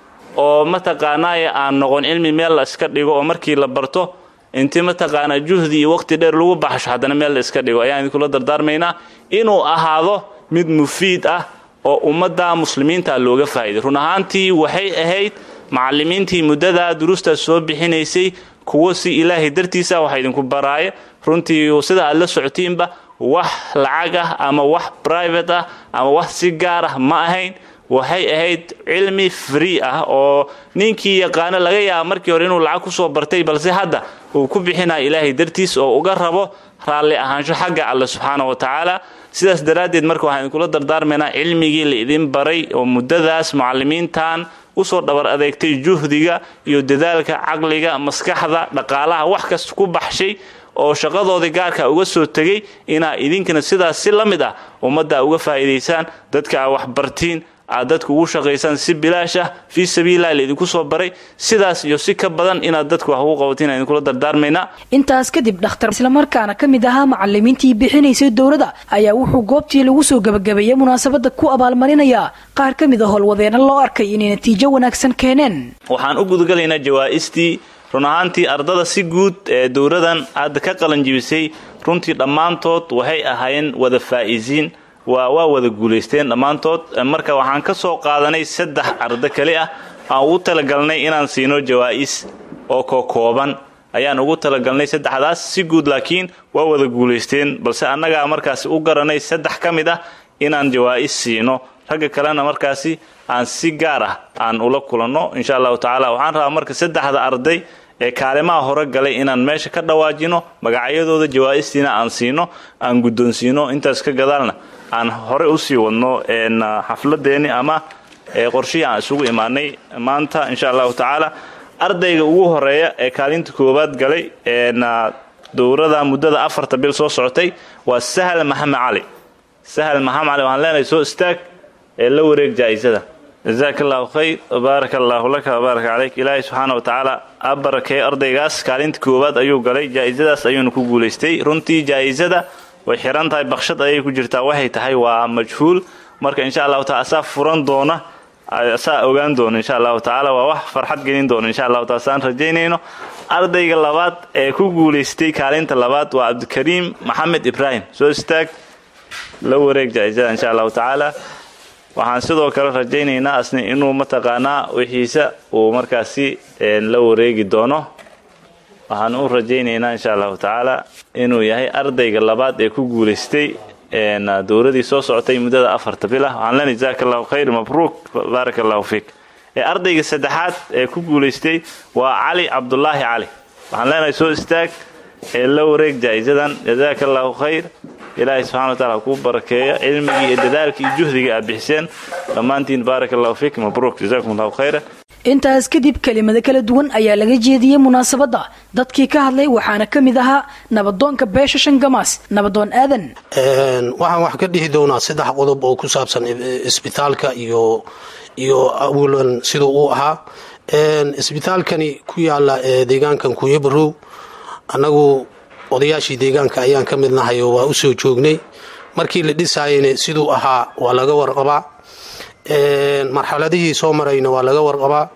oo mataqaanaaye aan noqon cilmi meel la iska dhigo oo markii la barto intii mataqaanaa juhdi iyo waqti dheer lagu baxsho haddana meel la iska dhigo ayaan idinkula dardaarmaynaa inuu ahaado mid mufiid ah oo ummadda muslimiinta looga faa'iiday run ahaantii waxay ahayd macallimiintii muddadaa duruustaas soo bixinaysay kuwo si ilaahay dartiisa waxa idinku baraaye runtii sida aad la socotiinba wax lacag ah ama wax private ah ama wax si gaar ah ma ahayn waxay ahayd cilmi free ah oo ninkii yaqaano laga yaaba markii hore inuu lacag kusoo bartay balse hadda uu ku bixinaya ilaahay dartiis oo uga rabo raalli ahaansho xagga alle subxaana wa tacaala sidaas daraaddeed marka waxaan idinkula dardaarmaynaa cilmigii la idin baray oo muddadaas mucallimiintan usoo dhabar adeegtay juhdiga iyo dadaalka caqliga maskaxda dhaqaalaha wax kasta ku baxshay oo shaqadoodii gaarka uga soo tegay inaa idinkana sidaas si la mid ah ummadda uga faa'iidaysaan dadka aa waxbartiin aad dadka ugu shaqaysaan si bilaash ah fii sabiililah laidinku soo baray sidaas iyo si ka badan inaad dadka wax ugu qabatiin aan idinkula dardaarmaynaa intaas kadib dhakhtar islamarkaana ka mid ahaa macalimiintii bixinaysay dowladda ayaa wuxuu goobtii lagu soo gebagabeeyey munaasabadda ku abaalmarinayaa qaar ka mid a howlwadeena loo arkay inay natiijo wanaagsan keeneen waxaan u gudagalaynaa jawaa'istii run ahaantii ardada si guud ee dowladan hadda ka qalanjibisay runtii dhammaantood waxay ahaayeen wada faa'iisiin waa waa wada guulaysteen dhammaantood marka waxaan ka soo qaadanay saddex ardo keli ah aan ugu talagalnay inaan siino jawaa'is oo kokooban ayaan ugu talagalnay saddexdaas si guud laakiin waa wada guulaysteen balse annagaa markaasi u garanay saddex ka mid ah inaan jawaa'is siino ragga kalena markaasi aan si gaar ah aan ula kulanno insha allahu tacaala waxaan rabaa marka saddexda arday ee kaalimaha hore galay inaan meesha ka dhawaajino magacyadooda jawaa'istiina aan siino aan guddoonsiino intaas ka gadaalna aan hore usii wadno xafladeeni ama qorshihii aan isugu imaanay maanta insha allahu tacaala ardayga ugu horeeya ee kaalinta koowaad galay dowrada muddada afarta bil soo socotay waa sahal maxamed cali sahal maxamed cali waxaan leenahay soo istaag ee la wareeg jaa'isada jazaaka allahu khayr baaraka allaahu laka wbaaraka calayk ilaahay subxaana wa tacaala a barakeey ardaygaas kaalinta koowaad ayuu galay jaa'isadaas ayuuna ku guulaystay runtii jaa'isada way xiran tahay bakshad ayay ku jirtaa waxay tahay waa majhuul marka insha allahu taala asaa furan doona asaa ogaan doona insha allahu tacaala waa wax farxad gelin doona insha allahu taala saan rajaynayno ardayga labaad ee ku guulaystay kaalinta labaad waa cabdikariim maxamed ibraahim soo istaag la wareeg jaa'isada insha allahu tacaala waxaan sidoo kale rajaynaynaa asna inuu mataqaanaa wixiisa uu markaasi la wareegi doono waxaan u rajaynaynaa insha allahu tacaala inuu yahay ardayga labaad ee ku guulaystay dowladii soo socotay muddada afarta bil ah waxaan leenahay jazaaka allahu khayr mabruuk baaraka allahu fiik ardayga saddexaad ee ku guulaystay waa cali cabdulaahi cali waxaan leenahay soo istaag ee la wareeg jaa'isadan jazaaka allahu khayr ilaahay subxana wa taala kuu barakeeyo cilmigii iyo dadaalkii iyo juhdigii aad bixiseen dhammaantiin baaraka allahu fiik mabruuk jazakum allahu khayra intaas kadib kelimado kala duwan ayaa laga jeediyey munaasabadda dadkii ka hadlay waxaana ka mid ahaa nabadoonka beesha shangamaas nabadoon aadan waxaan wax ka dhihi doonaa saddex qodob oo ku saabsan isbitaalka iyo iyo awalan siduu uu ahaa isbitaalkani ku yaala deegaankan kuyabarow annagu odayaashii deegaanka ayaan ka mid nahay oo waa u soo joognay markii la dhisaayana siduu ahaa waa laga warqabaa marxaladihii soo marayna waa laga warqabaa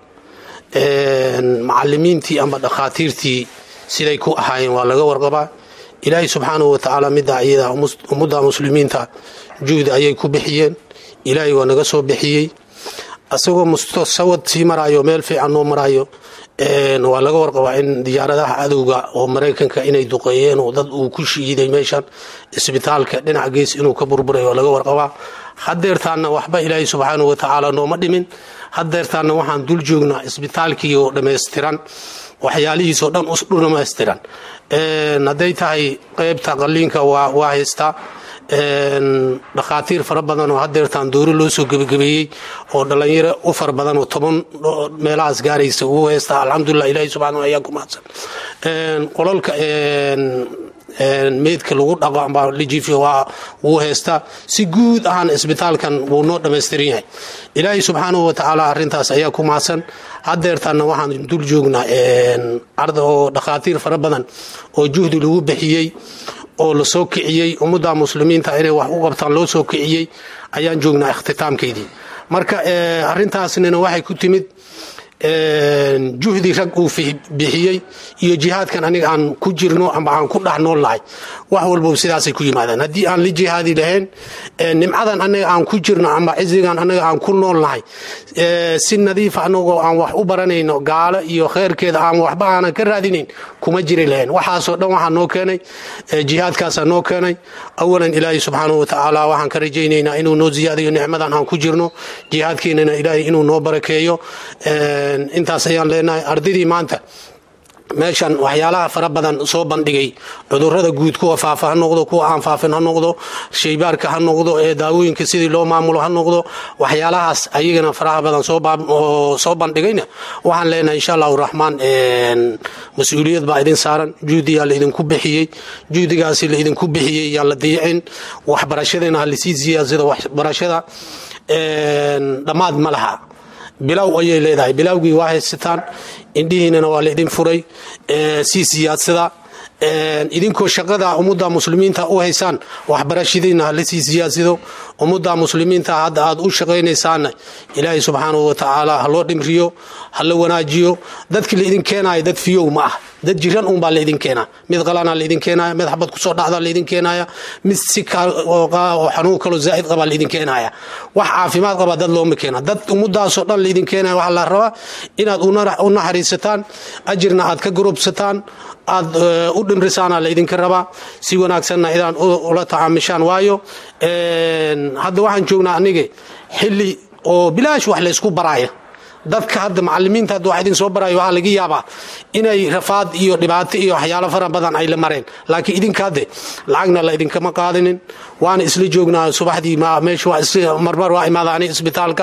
macalimiintii amba dhakhaatiirtii siday ku ahaayeen waa laga warqabaa ilaahay subxaanahu watacaala middaa iyada ummadda muslimiinta juhdi ayay ku bixiyeen ilaahay waa naga soo bixiyey asagoo mustasawad sii maraayo meel fiican noo maraayo waa laga warqabaa in diyaaradaha cadowga oo maraykanka inay duqeeyeen oo dad uu ku shiiday meeshan isbitaalka dhinac gees inuu ka burburay waa laga warqabaa hadeertaanna waxba ilaahay subxaanahu watacaala nooma dhimin hadeertaanna waxaan dul joognaa isbitaalkii oo dhammaystiran waxyaalihiisoo dhan u dhamaystiran hadday tahay qeybta qaliinka waa haystaa dhakhaatiir fara badan oo hadeertaan dooro loo soo gebagabeeyey oo dhallinyaro u fara badan oo toban meelahaas gaaraysa uu haystaa alxamdulilah ilaahi subxana ayaa ku mahadsan qolalka meydka lagu dhaqo amba lijifi waa wuu haystaa si guud ahaan isbitaalkan wuu noo dhammaystiran yahay ilaahay subxaanahu watacaala arrintaas ayaa ku mahadsan hadeertaanna waxaan dul joognaa arda oo dhakhaatiir fara badan oo juhdi lagu bixiyey oo la soo kiciyey ummadda muslimiinta inay wax u qabtaan loo soo kiciyey ayaan joognaa ikhtitaamkeydii marka arrintaasnina waxay ku timid juhdi rag uu bixiyey iyo jihaadkan aniga aan ku jirno ama aan ku dhex nool nahay wax walbo sidaasay ku yimaadaan haddii aan la jihaadi lahayn nimcadan anaga aan ku jirno ama cizigan anaga aan ku nool nahay si nadiifa anagoo aan wax u baranayno gaalo iyo kheyrkeeda aan waxba aanan ka raadinayn kuma jiri lahayn waxaasoo dhan waxaa noo keenay jihaadkaasaa noo keenay awalan ilaahay subxaanahu watacaala waxaan ka rajaynaynaa inuu noo ziyaadayo nicmadan aan ku jirno jihaadkeenana ilaahay inuu noo barakeeyo intaas ayaan leenahay ardaydii maanta meeshan waxyaalaha fara badan soo bandhigay cudurada guud kuwa faafa ha noqdo kuwa aan faafin ha noqdo shaybaarka ha noqdo ee daawooyinka sidii loo maamulo ha noqdo waxyaalahaas ayagana faraha badan soo bandhigayna waxaan leenahay insha allahu raxmaan mas-uuliyad baa idin saaran juhdiyaa laidinku bixiyey juhdigaasi laidinku bixiyey yaan la dayicin waxbarashadana ha lasii siyaadsado waxbarashada dhammaad ma laha bilow ayay leedahay bilowgii waa haysataan indhihiinana waa laidin furay sii siyaadsada idinkoo shaqada ummadda muslimiinta u haysaan waxbarashadiina ha lasii siyaadsado ummadda muslimiinta hadda aad u shaqaynaysaanna ilaahay subxaanahu watacaala ha loo dhimriyo ha la wanaajiyo dadki laidin keenaya dad fiyow ma ah dad jiran unbaa laidin keenaa mid qalana laidin keenaya mid xabad kusoo dhacda laidin keenaya mid si oo xanuun kaloo zaa'id qabaa laidin keenaya wax caafimaad qaba dad looma keena dad ummadaasoo dhan laidin keenaya waxaa la rabaa inaad u naxariisataan ajirna aad ka gurubsataan aad u dhimrisaana laydinka rabaa si wanaagsanna idaan ula tacaamishaan waayo hadda waxaan joognaa aniga xilli oo bilaash wax laysku baraaya dadka hadda macalimiinta hadda wax idin soo barayo waxaa laga yaabaa inay rafaad iyo dhibaato iyo waxyaalo fara badan ay la mareen laakiin idinka hadde lacagna la idinkama qaadinin waana isla joognaa subaxdii meesha marmar waa imaadaani isbitaalka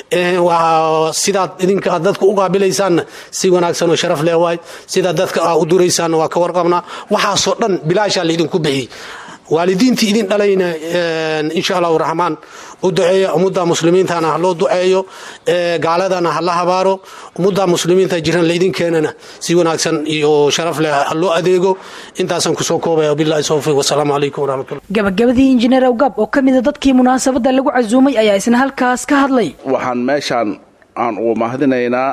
sidaad idinka dadka u qaabilaysaanna si wanaagsan oo sharaf leh waay sidaad dadka aa u duraysaanna waa ka warqabnaa waxaasoo dhan bilaashaa laidinku bixiyey waalidiintii idin dhalayna insha allahu raxmaan u duceeya ummadda muslimiintana ha loo duceeyo gaaladana ha la habaaro ummadda muslimiinta jiran laydin keenana si wanaagsan iyo sharaf leh ha loo adeego intaasaan kusoo koobaya bilahi towfiiq wasalaamu calaykum waraxmatullah gabagabadii injineer awgaab oo ka mida dadkii munaasabadda lagu casuumay ayaa isna halkaas ka hadlay waxaan meeshaan aan ugu mahadinaynaa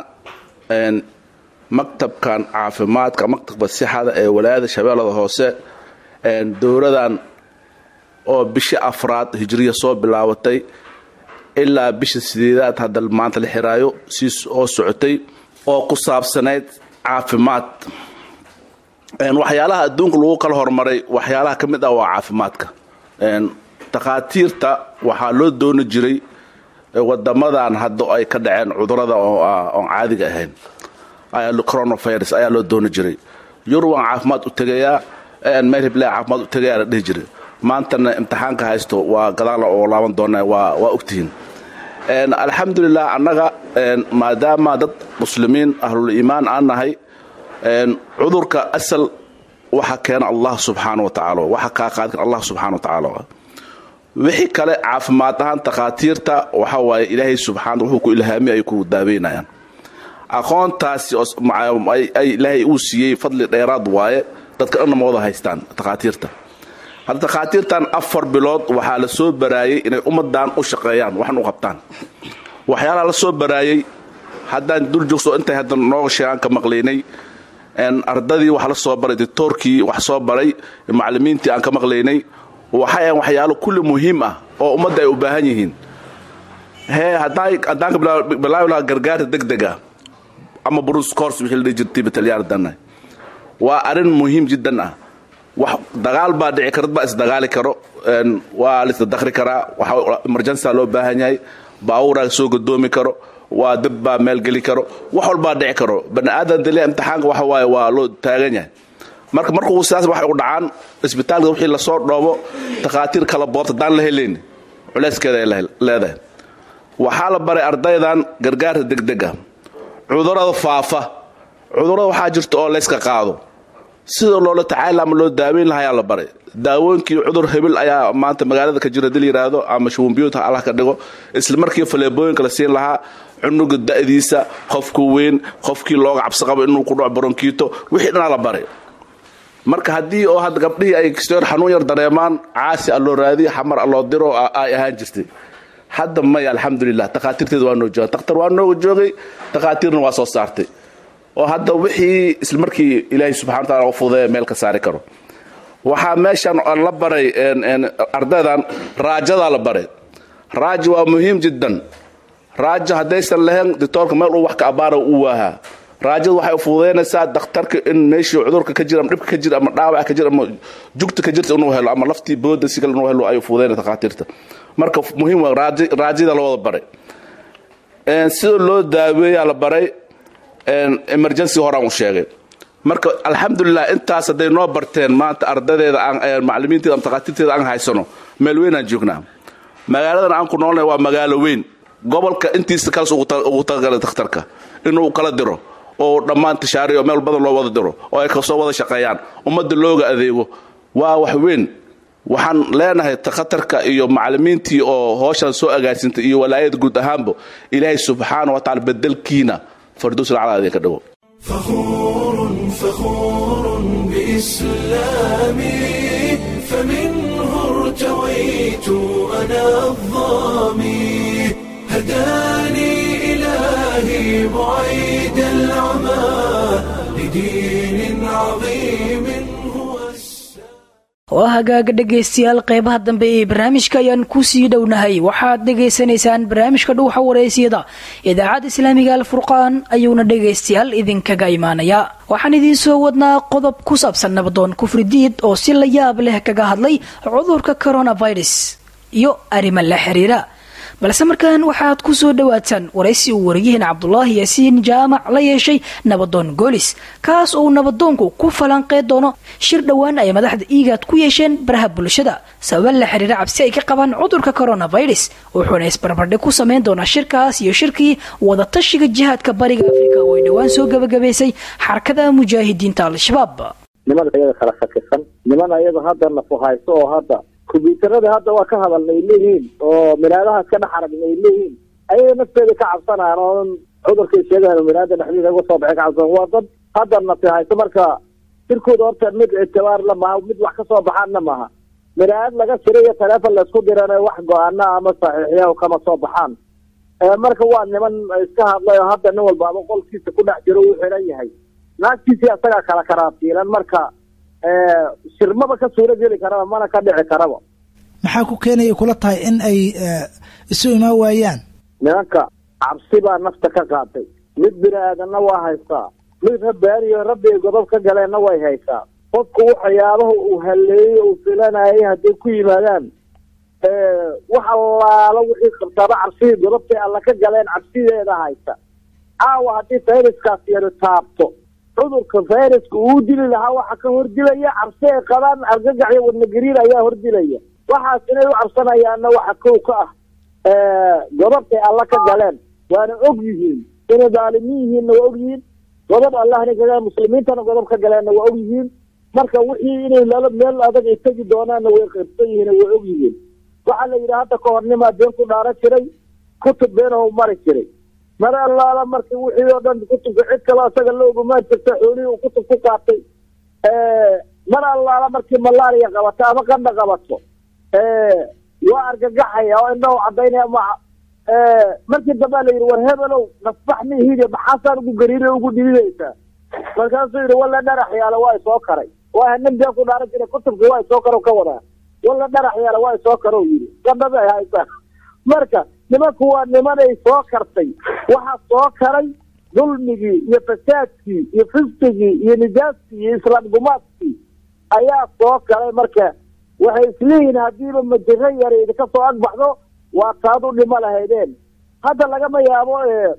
maktabkan caafimaadka maktabka sixada ee walaayada shabeellada hoose dowladan oo bishi afraad hijriya soo bilaabatay ilaa bisha sideedaad hadda maanta la xiraayo sii oo socotay oo ku saabsanayd caafimaad waxyaalaha adduunka lagu kala hormaray waxyaalaha ka mid ah waa caafimaadka takhaatiirta waxaa loo dooni jiray wadamadan hadda ay ka dhaceen cudurada oon caadiga ahayn coronavirus ayaa loo dooni jiray yurubaan caafimaad u tegayaa meel hiblaa caafimaad u tegayaa la dhihi jiray maantana imtixaanka haysto waa gadaala oo laaban doona waa ogtihiin alxamdulilah annaga maadaama dad muslimiin ahlul iimaan aan nahay cudurka asal waxa keena allah subxaana wa tacaala waxa kaa qaadi kara allah subxana wa tacaala wixii kale caafimaad ahaan takhaatiirta waxa waaye ilaahay subxaana wuxuu ku ilhaamiy ay ku daaweynayaan aqoontaasi ay ilaahay uu siiyey fadli dheeraad waaye dadka dhanna ma wada haystaan takhaatiirta hadda takhaatiirtan afar bilood waxaa la soo baraayey inay ummadan u shaqeeyaan waxan u qabtaan waxyaalaha la soo baraayey haddaan dul joogso intay hadda nooga sheegaan ka maqlaynay ardadii wax la soo baray dictoorkii wax soo baray macallimiintii aan ka maqlaynay waxay ahan waxyaalo kulli muhiim ah oo ummadda ay u baahan yihiin hee haddaan ka bilaabi lahaa gargaarta degdega ama bruce cors wixii la dhihi jirtay batalyaardana waa arrin muhiim jiddan ah wax dagaal baa dhici kara dad baa isdagaali karo waa laisdadakri karaa waxa emergensa loo baahan yahay baabuuraa soo gadoomi karo waa dab baa meelgeli karo wax walbaa dhici karo bani aadan daliya imtixaanka waxa waaye waa loo taagan yahay marka markuu sidaas waxay u dhacaan isbitaalka wixii lasoo dhoobo takhaatiir kala boobta haddaan la helayn culeyskeeda ay leedahay waxaa la baray ardaydan gargaarka degdega cudurada faafa cudurada waxaa jirta oo layska qaado sida loola tacaala ama loo daaweyn lahayaa la baray daawooyinkii cudur hebil ayaa maanta magaalada ka jira dil yiraahdo ama shubumbiyuuta allah ka dhigo isla markii faleebooyinka la siin lahaa cunuga da'diisa qofku weyn qofkii looga cabsi qabo inuu ku dhaco baronkiito wixii dhanaa la baray marka haddii oo hadda gabdhihii ay kistoor xanuun yar dareemaan caasi a loo raadiyo xamar a loo diro ay ahaan jirtay hadda maya alxamdulilah takhaatiirteeda waa noo jooga dakhtar waa nooga joogay takhaatiirna waa soo saartay oo hadda wixii isla markii ilaahay subxana wa taala u fudeeya meel ka saari karo waxaa meeshan la baray ardaydan raajadaa la baray raaja waa muhiim jiddan raaja haddaysan lahayn dictoorka meel uu wax ka abaara u waahaa raajadu waxay u fududaynaysaa dakhtarka in meeshii cudurka ka jira ama dhibka ka jira ama dhaawac ka jira ama jugta ka jirta inuu helo ama laftii booda si kale inuu helo ay u fududaynaya takhaatiirta marka muhiim waa raajada la wada baray sida loo daaweeyaa la baray emergency horaan u sheegay marka alxamdulilah intaas hadday noo barteen maanta ardadeeda aan macalimiinteeda ama takhaatiirteeda aan haysano meel weyn aan joognaa magaaladan aan ku noolnay waa magaalo weyn gobolka intiisa kalas ugu talagalay dakhtarka inuu kala diro oo dhammaan tishaariyo meel badan loo wada diro oo ay kasoo wada shaqeeyaan ummadda looga adeego waa wax weyn waxaan leenahay takhatarka iyo macalimiintii oo hooshan soo agaasintay iyo walaayada guud ahaanba ilaahay subxaana wa tacala bedelkiina farduus lacala idinka dhigo فخور فخور بإسلامي فمنه ارتويت أنا الظامي هداني إلهي بعيد العمى لدين عظيم هو waa hagaaga dhegaystayaal qeybaha dambe ee barnaamijka ayaan kusii dhownahay waxaad dhegaysanaysaan barnaamijka dhuuxa wareysiyada idaacadda islaamiga alfurqaan ayuuna dhegaystayaal idinkaga imaanayaa waxaan idiin soo wadnaa qodob ku saabsan nabadoon kufridiid oo si la yaab leh kaga hadlay cudurka coronavirus iyo arrimo la xiriira balse markan waxaad ku soo dhowaataan waraysi uu wariyaheen cabdulaahi yaasiin jaamac la yeeshay nabadoon goolis kaas oo nabadoonku ku falanqeyn doono shir dhowaan ay madaxda iigaad ku yeesheen baraha bulshada sababa la xiriira cabsi ay ka qabaan cudurka coronavirus wuxuuna isbarbardhig ku sameyn doonaa shirkaas iyo shirkii wadatashiga jihaadka bariga afrika oo ay dhowaan soo gabagabaysay xarakada mujaahidiinta al-shabaab niman ayaga kala shakisan niman ayaga hadda nafuhayso oo hadda kombyuutarada hadda waa ka hadalna ay leeyihiin oo minaadahaas ka dhex aragna ay leeyihiin ayaga nafteeda ka cabsanayaan oo cudurkay sheegahan minaada dhexdiisa uga soo baxay ka cabsan waa dad hadda nafihayso marka shirkooda horta mid ictibaar la maaha mid wax ka soo baxaanna maaha minaad laga jiray iyo taleefon laysku dirana wax go-aana ama saxiixya kama soo baxaan marka waa niman iska hadlay oo hadda nin walbaaba qolkiisa ku dhex jiro uu xiran yahay naagtiisii asagaa kala karaatiilan marka shirmaba ka suura geli karaba mana ka dhici karaba maxaa ku keenaya kula tahay in ay isu imaan waayaan nimanka cabsi baa nafta ka qaatay mid bini aadanna waa haystaa mid rabbaaniyo rabbi ay godob ka galeenna way haysaa qofku waxyaabaha uu halleeyey uu filanayay hadday ku yimaadaan wax allaala wixii qabtaaba cabsidii godobtay alla ka galeen cabsideeda haysa caawa haddii fayraskaas yaro taabto cudurka fayraska uu dili lahaa waxa ka hordilaya cabsi ay qabaan argagax iyo wadnagariir ayaa hordilaya waxaas inay u cabsanayaanna waxa kow ka ah godobtay alla ka galeen waana og yihiin inay daalimiin yihiinna waa og yihiin godob allahna kaga muslimiintana godob ka galeenna waa og yihiin marka wixii inay lala meel adag ay tegi doonaanna way qirsan yihiin way og yihiin waxaa la yidhi hadda ka hornimaa been ku dhaaran jiray kutub beenahu mari jiray mar allaala marka wixii oo dhan kutubka cid kaloo isaga la ogumaan jirta xoolihii uu kutub ku qaatay mar allaala markii malaria qabato ama qandha qabato waa argagaxaya oo indhahu cadaynaya ma markii dambea la yidhi war hebelow nasbax mihiide maxaasaan ugu gariire ugu dhididaysaa markaasuu yidhi walla dharax yaala waa isoo karay waa nin been ku dhaaran jiray kutubka waa isoo karo ka wadaa walla dharax yaala waa isoo karo yidhi qandhada ay haysaa marka nimanku waa nimanay soo kartay waxaa soo karay dulmigii iyo fasaadkii iyo fisqigii iyo nijaaskii iyo islaam gumaadkii ayaa soo karay marka waxay isleeyihiin haddiiba majiro yara idinka soo agbaxdo waa taad u dhimo lahaydeen hadda lagama yaabo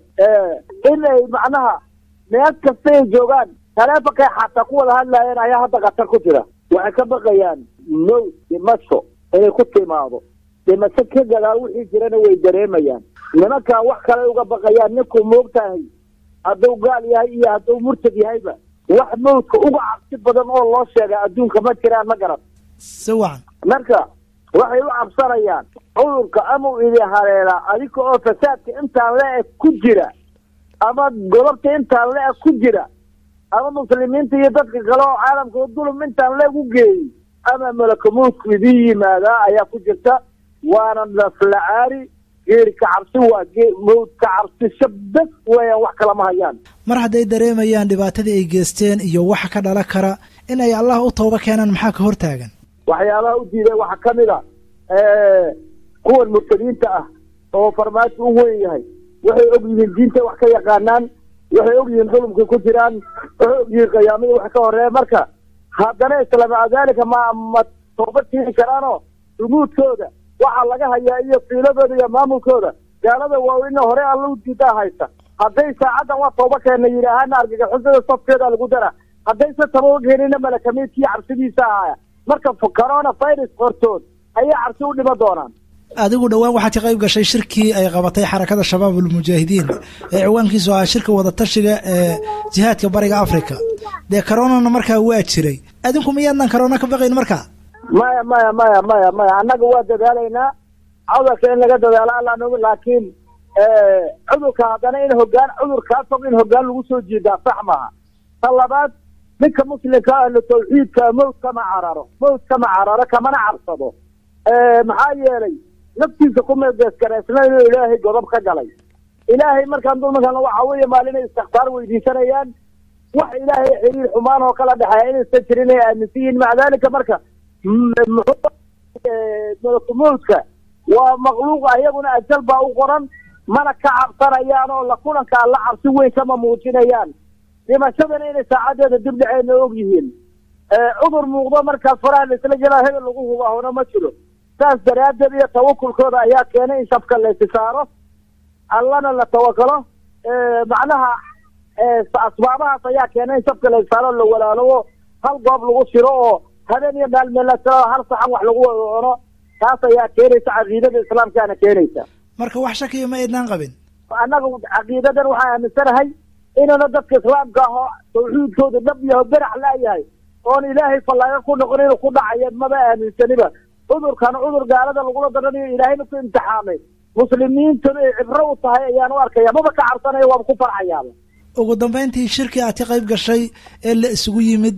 in ay macnaha meel kasta ay joogaan taleefonkay xataa ku wada hadlaayeen ayaa hadda khatar ku jira waxay ka baqayaan mow dhimasho inay ku timaado dhimasho ka gadaal wixii jirana way dareemayaan nimankan wax kale uga baqayaan ninkuu moogtahay hadduu gaal yahay iyo hadduu murtad yahayba wax mawdka uga cabsi badan oo loo sheega adduunka ma jiraan ma garan si wacan marka waxay u cabsanayaan cudurka ama u idi haleelaa adiga oo fasaadka intaan le-eg ku jira ama godobta intaan le-eg ku jira ama muslimiinta iyo dadka kale oo caalamka dulum intaan le-eg u geeyey ama malakamowdku idin yimaadaa ayaa ku jirta waana naflacaari geeri ka cabsi waa mawd ka cabsi shabdas weeyaan wax kalama hayaan mar hadday dareemayaan dhibaatadii ay geesteen iyo waxa ka dhalan kara in ay allah u tooba keenaan maxaa ka hortaagan waxyaabaha u diiday waxaa ka mid a kuwan murtadiinta ah oo farmaajo u weyn yahay waxay og yihiin diinta wax ka yaqaanaan waxay og yihiin xulumkay ku jiraan waxay og yihiin qiyaamada wax ka horeeya marka haddana isla maca daalika ma ma tooba keeni karaanoo rumuudkooda waxaa laga hayaa iyo fiiladooda iyo maamulkooda gaalada waaweyne hore alla u diidaa haysta hadday saacaddan waa tooba keena yidhaahana argagixisada safkeeda lagu dara haddayse taba keenina malakamiidkii cabsidiisa ahaya marka corona virus hortood ayay cabsi u dhima doonaan adigu dhowaan waxaad ka qayb gashay shirkii ay qabatay xarakada shabaab ulmujaahidiin ee ciwaankiisu ahaa shirka wadatashiga ee jihaadka bariga africa dee coronana markaa waa jiray adinku miyaadnan corona ka baqayn markaa maya maya maya maya maya annaga waa dadaalaynaa cudurka in laga dadaalo alla nogi laakiin cudurka haddana in hogaan cudurkaa fog in hogaan lagu soo jiidaa sax maaha ta labaad ninka muslimka ahlu tawxiidka mawd kama cararo mawd kama cararo kamana cabsado maxaa yeelay naftiisa ku meegeeskareysna inuu ilaahay godob ka galay ilaahay markaan dulmankana waxa weeye maalinay istikfaar weydiisanayaan wax ilaahay xiriir xumaan oo kala dhexeeya inaysan jirin ay aaminsan yihiin maca daalika marka malakumowdka waa makluuq ayaguna ajal baa u qoran mana ka cabsanayaan oo la kulanka alla cabsi weyn kama muujinayaan dhimashadana inay saacadeeda dib dhaceenna og yihiin cudur muuqdo markaas faraha laisla jelaa hebel lagu hubahona ma jiro saas daraaddeed iyo tawakulkooda ayaa keenay in shabka laysi saaro allana la tawakalo macnaha asbaabahaas ayaa keenay in shabka laysi saaro la walaalowo hal goob lagu shiro oo habeen iyo dhaalmeelasao hal saxan wax lagu cuno taas ayaa keenaysa caqiidada islaamkaana keenaysa marka wax shakiya ma aydnaan qabin annaga caqiidadan waxaan aaminsanahay inana dadka islaamka aho tawxiidkooda dhab yaho berax laayahay oon ilaahay fallaaga ku noqon inuu ku dhacaya maba aaminsaniba cudurkan cudur gaalada lagula daranayo ilaahayna ku imtixaamay muslimiintuna ay cibro u tahay ayaan u arkaya maba ka cabsanaya waaba ku farxayaaba ugu dambeyntii shirkii aad ka qayb gashay ee la isugu yimid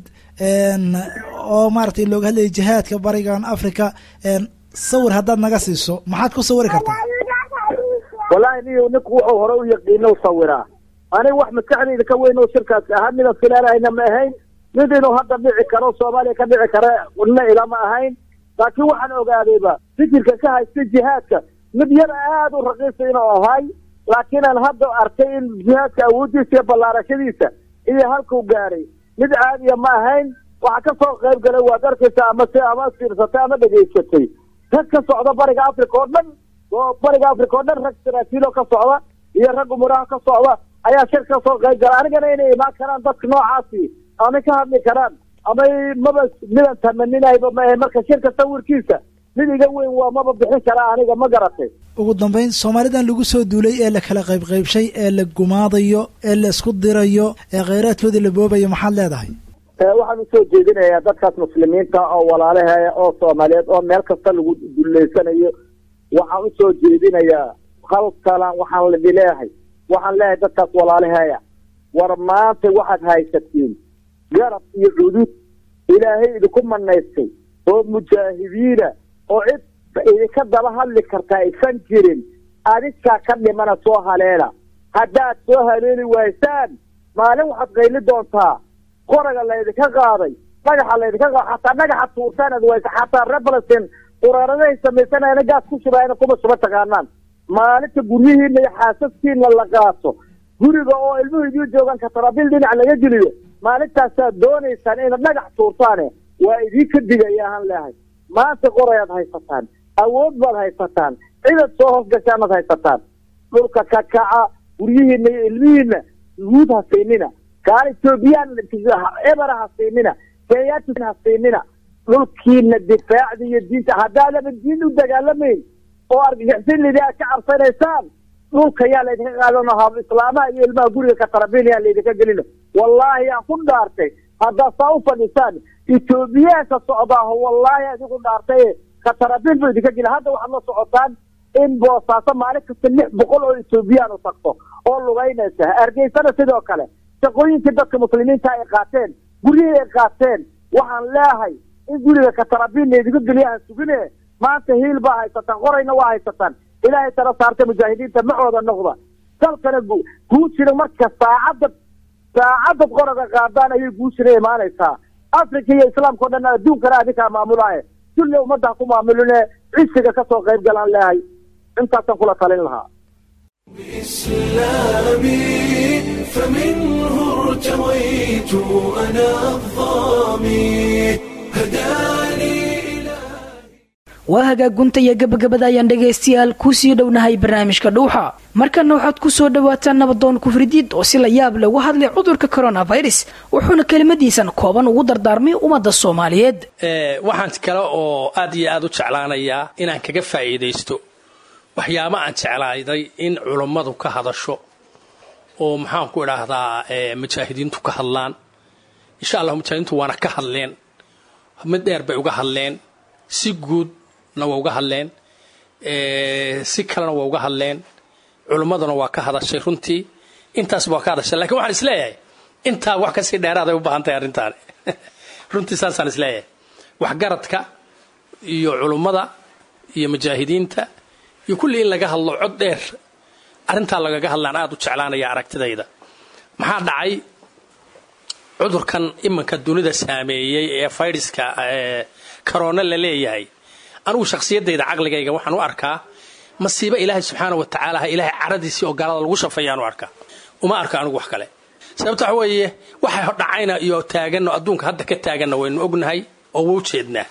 oo maaragtay looga hadlayay jihaadka barigan africa sawir haddaad naga siiso maxaad ku sawiri kartaa wallaahi niyo ninku wuxuu hore u yaqiino sawiraa aniga wax maskaxdayda ka weyn oo shirkaas ahaa midaan filaanayna ma ahayn mid inuu hadda dhici karo soomaaliya ka dhici kara na ilama ahayn laakiin waxaan ogaadayba fikirka ka haysta jihaadka mid yar aada u raqiisa inuu ahay laakiin aan hadda arkay in jihaadka awooddiisa iyo ballaarashadiisa iyo halkuu gaaray mid caadiya ma ahayn waxaa ka soo qayb galay waad arkaysa ama se ama fiirsatay ama dhegaysatay rag ka socda bariga africa oo dhan oo bariga africa oo dhan rag saraakiiloo ka socda iyo rag umuraha ka socda ayaa shir ka soo qayb gala anigana inay imaan karaan dadka noocaasi amay ka hadli karaan amay maba midaan tamaninayba maahe marka shirka sawirkiisa mid iga weyn waa maba bixin karaa aniga ma garatay ugu dambeyn soomaalidan lagu soo duulay ee la kala qayb qaybshay ee la gumaadayo ee la isku dirayo ee kheyraadkoodii la boobayo maxaad leedahay waxaan usoo jeedinayaa dadkaas muslimiinta oo walaalaheeya oo soomaaliyeed oo meel kasta lagu duleysanayo waxaan usoo jeedinayaa halkalan waxaan lidi leeyahay waxaan leeyahay dadkaas walaalaheeya war maanta waxaad haysatiin garab iyo cudud ilaahay idinku manaystay oo mujaahidiina oo cid idinka daba hadli kartaa aysan jirin adinkaa ka dhimana soo haleela haddaad soo haleeli waysaan maalin waxaad qayli doontaa qoraga laydinka qaaday dhagaxa laydinka qaada xataa dhagaxa tuurtaanad waysa xataa reer falastiin quraaradahay samaysanayana gaas ku shubaayana kuma shuba taqaanaan maalinta guryihiina iyo xaasaskiina la qaato guriga oo ilmuhu idiin joogaan katarabil dhinac laga geliyo maalintaasaad doonaysaan inaad dhagax tuurtaane waa idinka digaya ahaan leehay maanta qorayaad haysataan awood baad haysataan cidaad soo hoos gashaanaad haysataan dhulka ka kaca guryihiina iyo ilmihiina yuhuud ha siinina gaal etoobiyaan ebera ha siinina kenyaati ha siinina dhulkiina difaacda iyo diinta haddaadaba diin u dagaalamayn oo argagixisinidia ka cabsanaysaan dhulka yaa laydinka qaadano hab islaamaha iyo ilmaha guriga ka tarabiil yaa laydinka gelino wallaahi aan ku dhaartay haddaad saa u fadhisaan etoobiyaanka socdaaho wallaahi adigu dhaartay ka tarabiil bu idinka geli hadda waxaad la socotaan in boosaaso maalin kasta lix boqol oo etoobiyaan u tagto oo lugaynaysa hargeysana sidoo kale shaqooyinkii dadka muslimiinta ay qaateen guryihii ay qaateen waxaan leehay in guriga ka tarabiil laydinka geliya ha sugine maanta hiil baa haysataan qorayna waa haysataan ilaahay tala saarta mujaahidiinta macooda noqda dalkana guushina marka saacadda saacadad qoraga qaadaan ayay guushina imaanaysaa africa iyo islaamka o dhan adduunkana adinkaa maamulaaye dulle ummadda ha ku maamuline cisiga ka soo qayb galaan leehay intaasaan kula talin lahaa إسلامي فمنه ارتويت أنا الظامي هداني waa hagaagunta iyo gabagabada ayaan dhegaystayaal kusii dhownahay barnaamijka dhuuxa markana waxaad ku soo dhawaataan nabadoon kufridiid oo si la yaab leh uga hadlay cudurka coronavirus wuxuuna kelimadiisan kooban ugu dardaarmay ummadda soomaaliyeed waxaan kale oo aad iyo aad u jeclaanayaa inaan kaga faa'iidaysto waxyaaba aan jeclaayday in culummadu ka hadasho oo maxaanku idhaahdaa mujaahidiintu ka hadlaan insha allah mujaahidiintu waana ka hadleen mid dheer bay uga hadleen si guudna waa uga hadleen si kalena waa uga hadleen culummaduna waa ka hadashay runtii intaasba waa ka hadashay lakin waxaan isleeyahay intaa wax kasii dheeraaday u baahan tahay arrintaani runtii saasaan isleeyahay waxgaradka iyo culummada iyo mujaahidiinta iyo kulli in laga hadlo cod dheer arrintaa lagaga hadlaan aada u jeclaanaya aragtidayda maxaa dhacay cudurkan iminka dunida saameeyey ee fayraska karoona la leeyahay anigu shakhsiyadayda caqligayga waxaan u arkaa masiibo ilaahay subxaana wa tacaala ilaahay caradiisii oo gaalada lagu shafayaan u arkaa uma arko anigu wax kale sababta waxa weeye waxa dhacayna iyo taaganno adduunka hadda ka taaganna waynu ognahay oo waa ujeednaa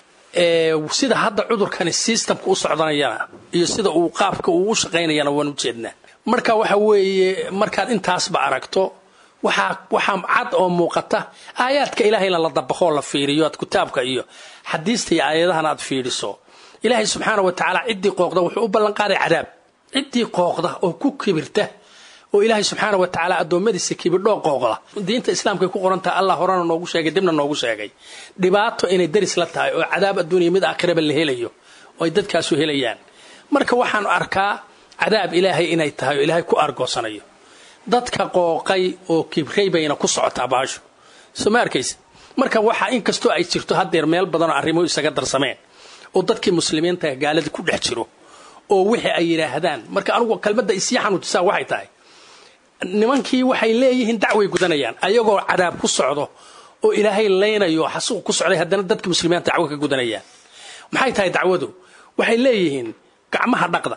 sida hadda cudurkani systemka u socdanayana iyo sida uu qaabka uu u shaqaynayana waan ujeednaa marka waxa weeye markaad intaasba aragto waxaa waxaa cad oo muuqata aayaadka ilaahayna la dabaqoo la fiiriyo aad kitaabka iyo xadiista iyo aayadahan aad fiiriso ilaahay subxaana wa tacaala ciddii qooqda wuxuu u ballanqaaday cadaab ciddii qooqda oo ku kibirta oo ilaahay subxaana wa tacaala addoommadiisa kibidhoo qooqda diinta islaamkay ku qoran tahay allah horena noogu sheegay dibna noogu sheegay dhibaato inay daris la tahay oo cadaab adduuniya mid aakhiraba la helayo oo ay dadkaasu helayaan marka waxaan arkaa cadaab ilaahay inay tahay oo ilaahay ku argoosanayo dadka qooqay oo kibray bayna ku socotaa baasho soo ma arkaysa marka waxa inkastoo ay jirto haddeer meel badanoo arrimuhu isaga darsameen oo dadkii muslimiinta gaaladii ku dhex jiro oo wixii ay yidhaahdaan marka anugu kelmadda isii xanuujisaa waxay tahay nimankii waxay leeyihiin dacway gudanayaan ayagoo cadaab ku socdo oo ilaahay laynayo xasuuq ku socday haddana dadka muslimiinta dacwo ka gudanayaan maxay tahay dacwadu waxay leeyihiin gacmaha dhaqda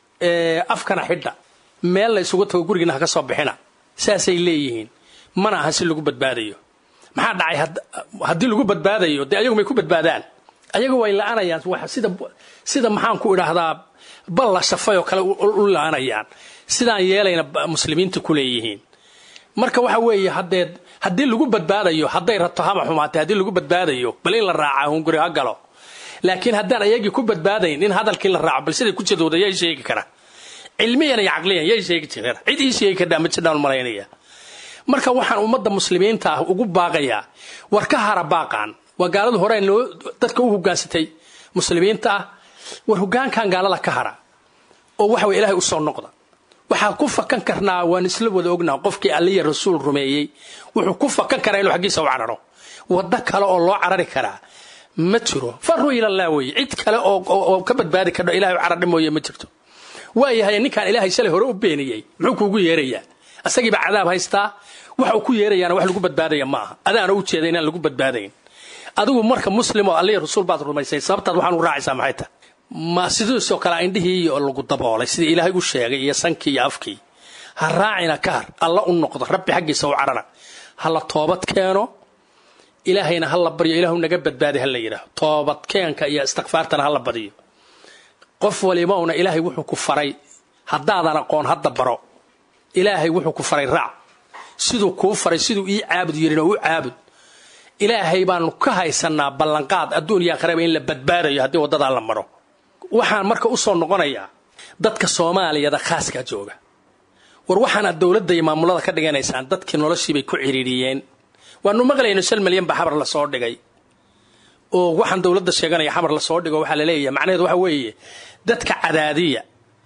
afkana xidha meel la isugu tago gurigiina ha ka soo bixina saasay leeyihiin mana aha si lagu badbaadayo maxaa dhacay haddii lagu badbaadayo dee ayagu may ku badbaadaan ayagu way la-anayaan sida sida maxaan ku idhaahdaa bal la shafay oo kale u la-anayaan sidaan yeelayna muslimiinta ku leeyihiin marka waxa weeye haddee haddii lagu badbaadayo hadday rabto haba xumaatay haddii lagu badbaadayo bal in la raaca hunguri ha galo laakiin haddaan ayagii ku badbaadayn in hadalkii la raaco bal siday ku jadooda yay sheegi kara cilmiyan iyo caqliyan yay sheegi kara cid ii sheegi kardhaa ma jidhaan malaynaya marka waxaan ummadda muslimiinta ah ugu baaqayaa war ka hara baaqaan waa gaaladu hore noo dadka u hogaansatay muslimiinta ah war hogaankan gaalada ka hara oo waxa weye ilahay u soo noqda waxaa ku fakan karnaa waan isla wada ognaa qofkii alliya rasuul rumeeyey wuxuu ku fakan karaa inuu xaggiisa u cararo waddo kale oo loo carari karaa ma jiro faruu ilallah weye cid kale oo ka badbaadi kardho ilahay u carardhi mooye ma jirto waayahay ninkaan ilaahay shalay hore u beeniyey muxuu kuugu yeerayaa asagiiba cadaab haystaa waxa uu ku yeerayaana wax lagu badbaadaya ma aha adaana u jeeda inaan lagu badbaadayn adigu marka muslim oo alliya rasuul baad rumaysay sababtaad waxaan u raacaysaa maxay tahay ma sidiisoo kale indhihii iyo lagu daboolay sidii ilaahay u sheegay iyo sankii iyo afkii ha raacina ka har alla u noqdo rabbi xaggiisa u carara ha la toobad keeno ilaahayna ha la baryo ilaahu naga badbaaday ha la yidhaaho toobadkeenka iyo istikfaartana ha la badiyo qof walibowna ilaahay wuxuu ku faray haddaadan aqoon hadda baro ilaahay wuxuu ku faray raac siduu kuu faray siduu ii caabud yirin oo u caabud ilaahay baanu ka haysanaa ballanqaad adduun iyo aakhiraba in la badbaadayo haddii waddadaa la maro waxaan marka u soo noqonayaa dadka soomaaliyada khaaskaa jooga war waxaanaad dowladda iyo maamulada ka dhiganaysaan dadkii noloshiibay ku ciriiriyeen waanu maqlayno shan milyan baa xabar lasoo dhigay oo waxaan dowladda sheeganaya xamar lasoo dhigo waxaa la leeyahay macnaheedu waxa weeye dadka cadaadiya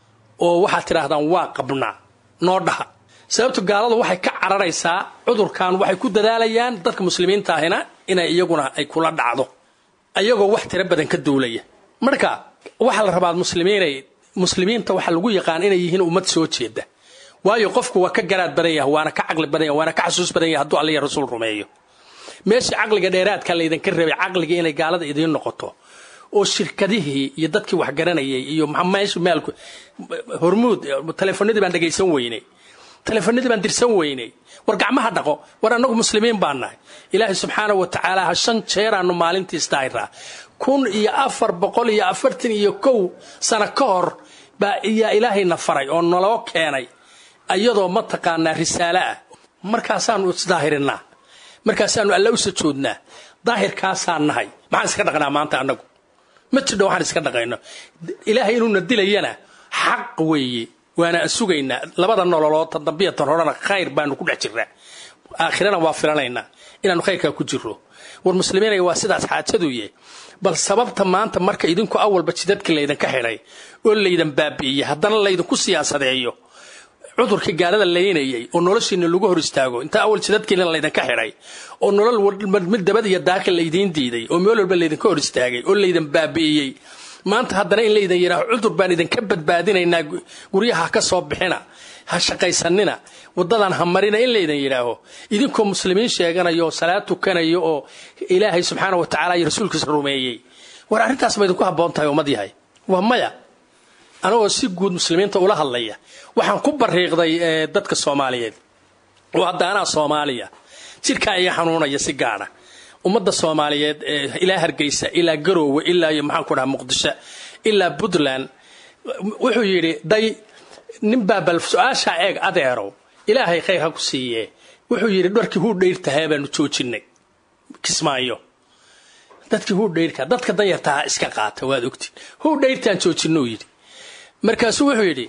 oo waxaad tidhaahdaan waa qabnaa noo dhaha sababto gaaladu waxay ka cararaysaa cudurkan waxay ku dadaalayaan dadka muslimiinta ahina inay iyaguna ay kula dhacdo ayagoo wax tiro badan ka duulaya marka waxaa la rabaa muslimiinay muslimiinta waxaa lagu yaqaan inay yihiin ummad soo jeeda waayo qofku waa ka garaad badan yahay waana ka caqli badan yahay waana ka xasuus badan yahay hadduu alla iyo rasuul rumeeyo meeshii caqliga dheeraadka laydinka rabay caqligii inay gaalada idiin noqoto oo shirkadihii iyo dadkii wax garanayay iyo meesha maalku hormuud teleefonadii baan dhegaysan weynay teleefonadii baan dirsan weynay war gacmaha dhaqo war annagu muslimiin baan nahay ilaahay subxaana wa tacaala ha shan jeeraanu maalintii isdaahiraa kun iyo afar boqol iyo afartan iyo kow sano ka hor baa iyaa ilaahayna faray oo naloo keenay iyadoo mataqaanaa risaalo ah markaasaanu isdaahirinaa markaasaanu alla u sajoodnaa daahirkaasaan nahay maxaan iska dhaqnaa maanta annagu ma jidho waxaan iska dhaqayno ilaahay inuuna dilayana xaq weeye waana aan sugaynaa labada nololood tan dambiya tan horena khayr baanu ku dhex jirnaa aakhirana waa filanaynaa inaanu khayrkaa ku jiro war muslimiinaya waa sidaas xaajaduye bal sababta maanta marka idinku awalba jidadkii laydinka xidhay oo laydan baabi'iyey haddana laydinku siyaasadeeyo cudurkii gaalada laynayay oo noloshiina lagu hor istaago inta awal jidadkiina laydinka xidhay oo nolol mid dabad iyo daakil laydiin diiday oo meel walba laydinka hor istaagay oo laydan baabi'iyey maanta haddana in laydan yidhaaho cudur baan idinka badbaadinaynaa guryaha ha ka soo bixina ha shaqaysanina waddadan ha marina in laydan yidhaaho idinkoo muslimiin sheeganaya oo salaad tukanaya oo ilaahay subxaana wa tacaala iyo rasuulkiisa rumeeyey war arrintaas ma idinku habboon tahay ummad yahay waa maya anagoo si guud muslimiinta ula hadlaya waxaan ku bariiqday dadka soomaaliyeed oo hadda anaa soomaaliya jirkaa iga xanuunaya si gaara ummadda soomaaliyeed ilaa hargeysa ilaa garoowe ilaa iyo maxaan ku dhaha muqdisho ilaa puntland wuxuu yidhi day ninbaa bal su-aashaa eeg adeerow ilaahay khayr ha ku siiye wuxuu yidhi dharkii huu dhayrtahaa baanu joojinay kismaayo dadkii huu dhayrka dadka danyartaha iska qaata waad ogtiin huu dhayrtaan joojinuu yidhi markaasuu wuxuu yidhi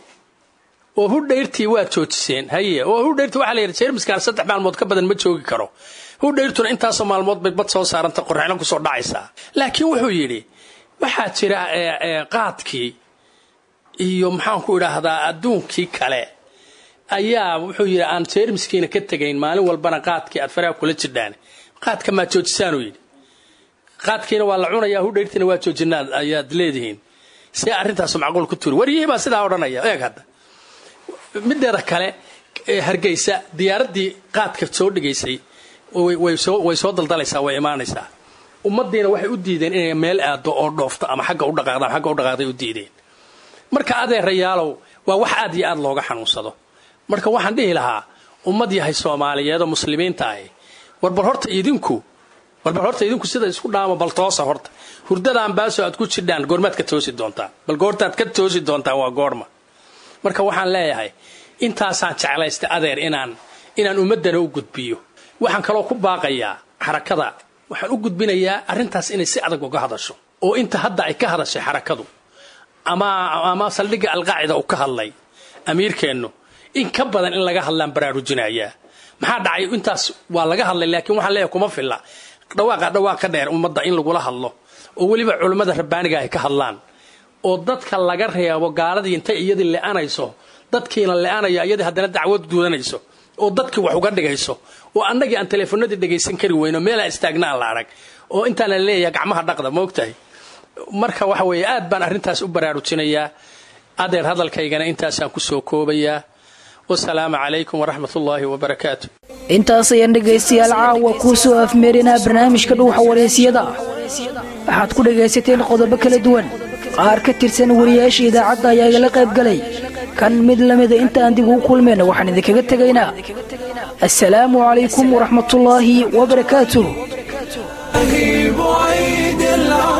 oo hudhayrtii waad joojiseen haye oo hudhayrti waxaa la yidhi jeermiskaan saddex maalmood ka badan ma joogi karo hudhayrtuna intaasoo maalmood bay bad soo saaranta qorraxno kusoo dhacaysaa laakiin wuxuu yidhi waxaa jira qaadkii iyo maxaanku idhaahdaa adduunkii kale ayaa wuxuu yidhi aan jeermiskiina ka tegayn maalin walbana qaadkii aad faraha kula jidhaan qaadka maad joojisaanuu yidhi qaadkiina waa la cunayaa hudhayrtiina waa joojinaa ayaad leedihiin see arrintaasu macquul ku turi waryihii baa sidaa odhanaya eeg hadda mideeda kale hargeysa diyaaraddii qaadka soo dhigaysay way soo daldalaysaa way imaanaysaa ummadiina waxay u diideen inay meel aado oo dhoofto ama xagga u dhaqaaqda ama xagga u dhaqaaqday u diideen marka adeerayaalow waa wax aad iyo aad looga xanuunsado marka waxaan dhihi lahaa ummad yahay soomaaliyeed oo muslimiinta ahi warbal horta idinku warbal horta idinku sida isku dhaamo bal toosa horta hurdadaan baasoo aad ku jidhaan goormaad ka toosi doontaa bal goortaad ka toosi doontaa waa goorma marka waxaan leeyahay intaasaan jeclaystay adeer inaan inaan ummaddana u gudbiyo waxaan kaloo ku baaqayaa xarakada waxaan u gudbinayaa arrintaas inay si adag uga hadasho oo inta hadda ay ka hadashay xarakadu ama ama saldhigga alqaacida uu ka hadlay amiirkeennu in ka badan in laga hadlaan baraarujinayaa maxaa dhacay intaas waa laga hadlay laakiin waxaan leeyahay kuma filla dhawaaqa dhawaaq ka dheer ummadda in lagula hadlo oo weliba culummada rabbaaniga ay ka hadlaan oo dadka laga reebo gaaladii intay iyadii le'anayso dadkiina le'anayo iyadii haddana dacwad gudanayso oo dadkii wax uga dhigayso oo annagii aan teleefonadii dhagaysan kari weyno meelaa istaagnaan la arag oo intaana leeyahay gacmaha dhaqda ma ogtahay marka waxa weeye aad baan arrintaas u baraarujinayaa adeer hadalkaygana intaasaan ku soo koobayaa wasalaamu calaykum waraxmat ullaahi wabarakaatu intaas ayaan dhegaystayaal caawa kuu soo afmeerinaa barnaamijka dhuuxa wareysiyada waxaad ku dhegaysateen qodobo kala duwan qaar ka tirsan wariyaasha idaacadda ayaa igala qayb galay kan mid lamida intaan dib ugu kulmayna waxaan idinkaga tegaynaa assalaamu calaykum waraxmatullaahi wabarakaatuh بعيد العالم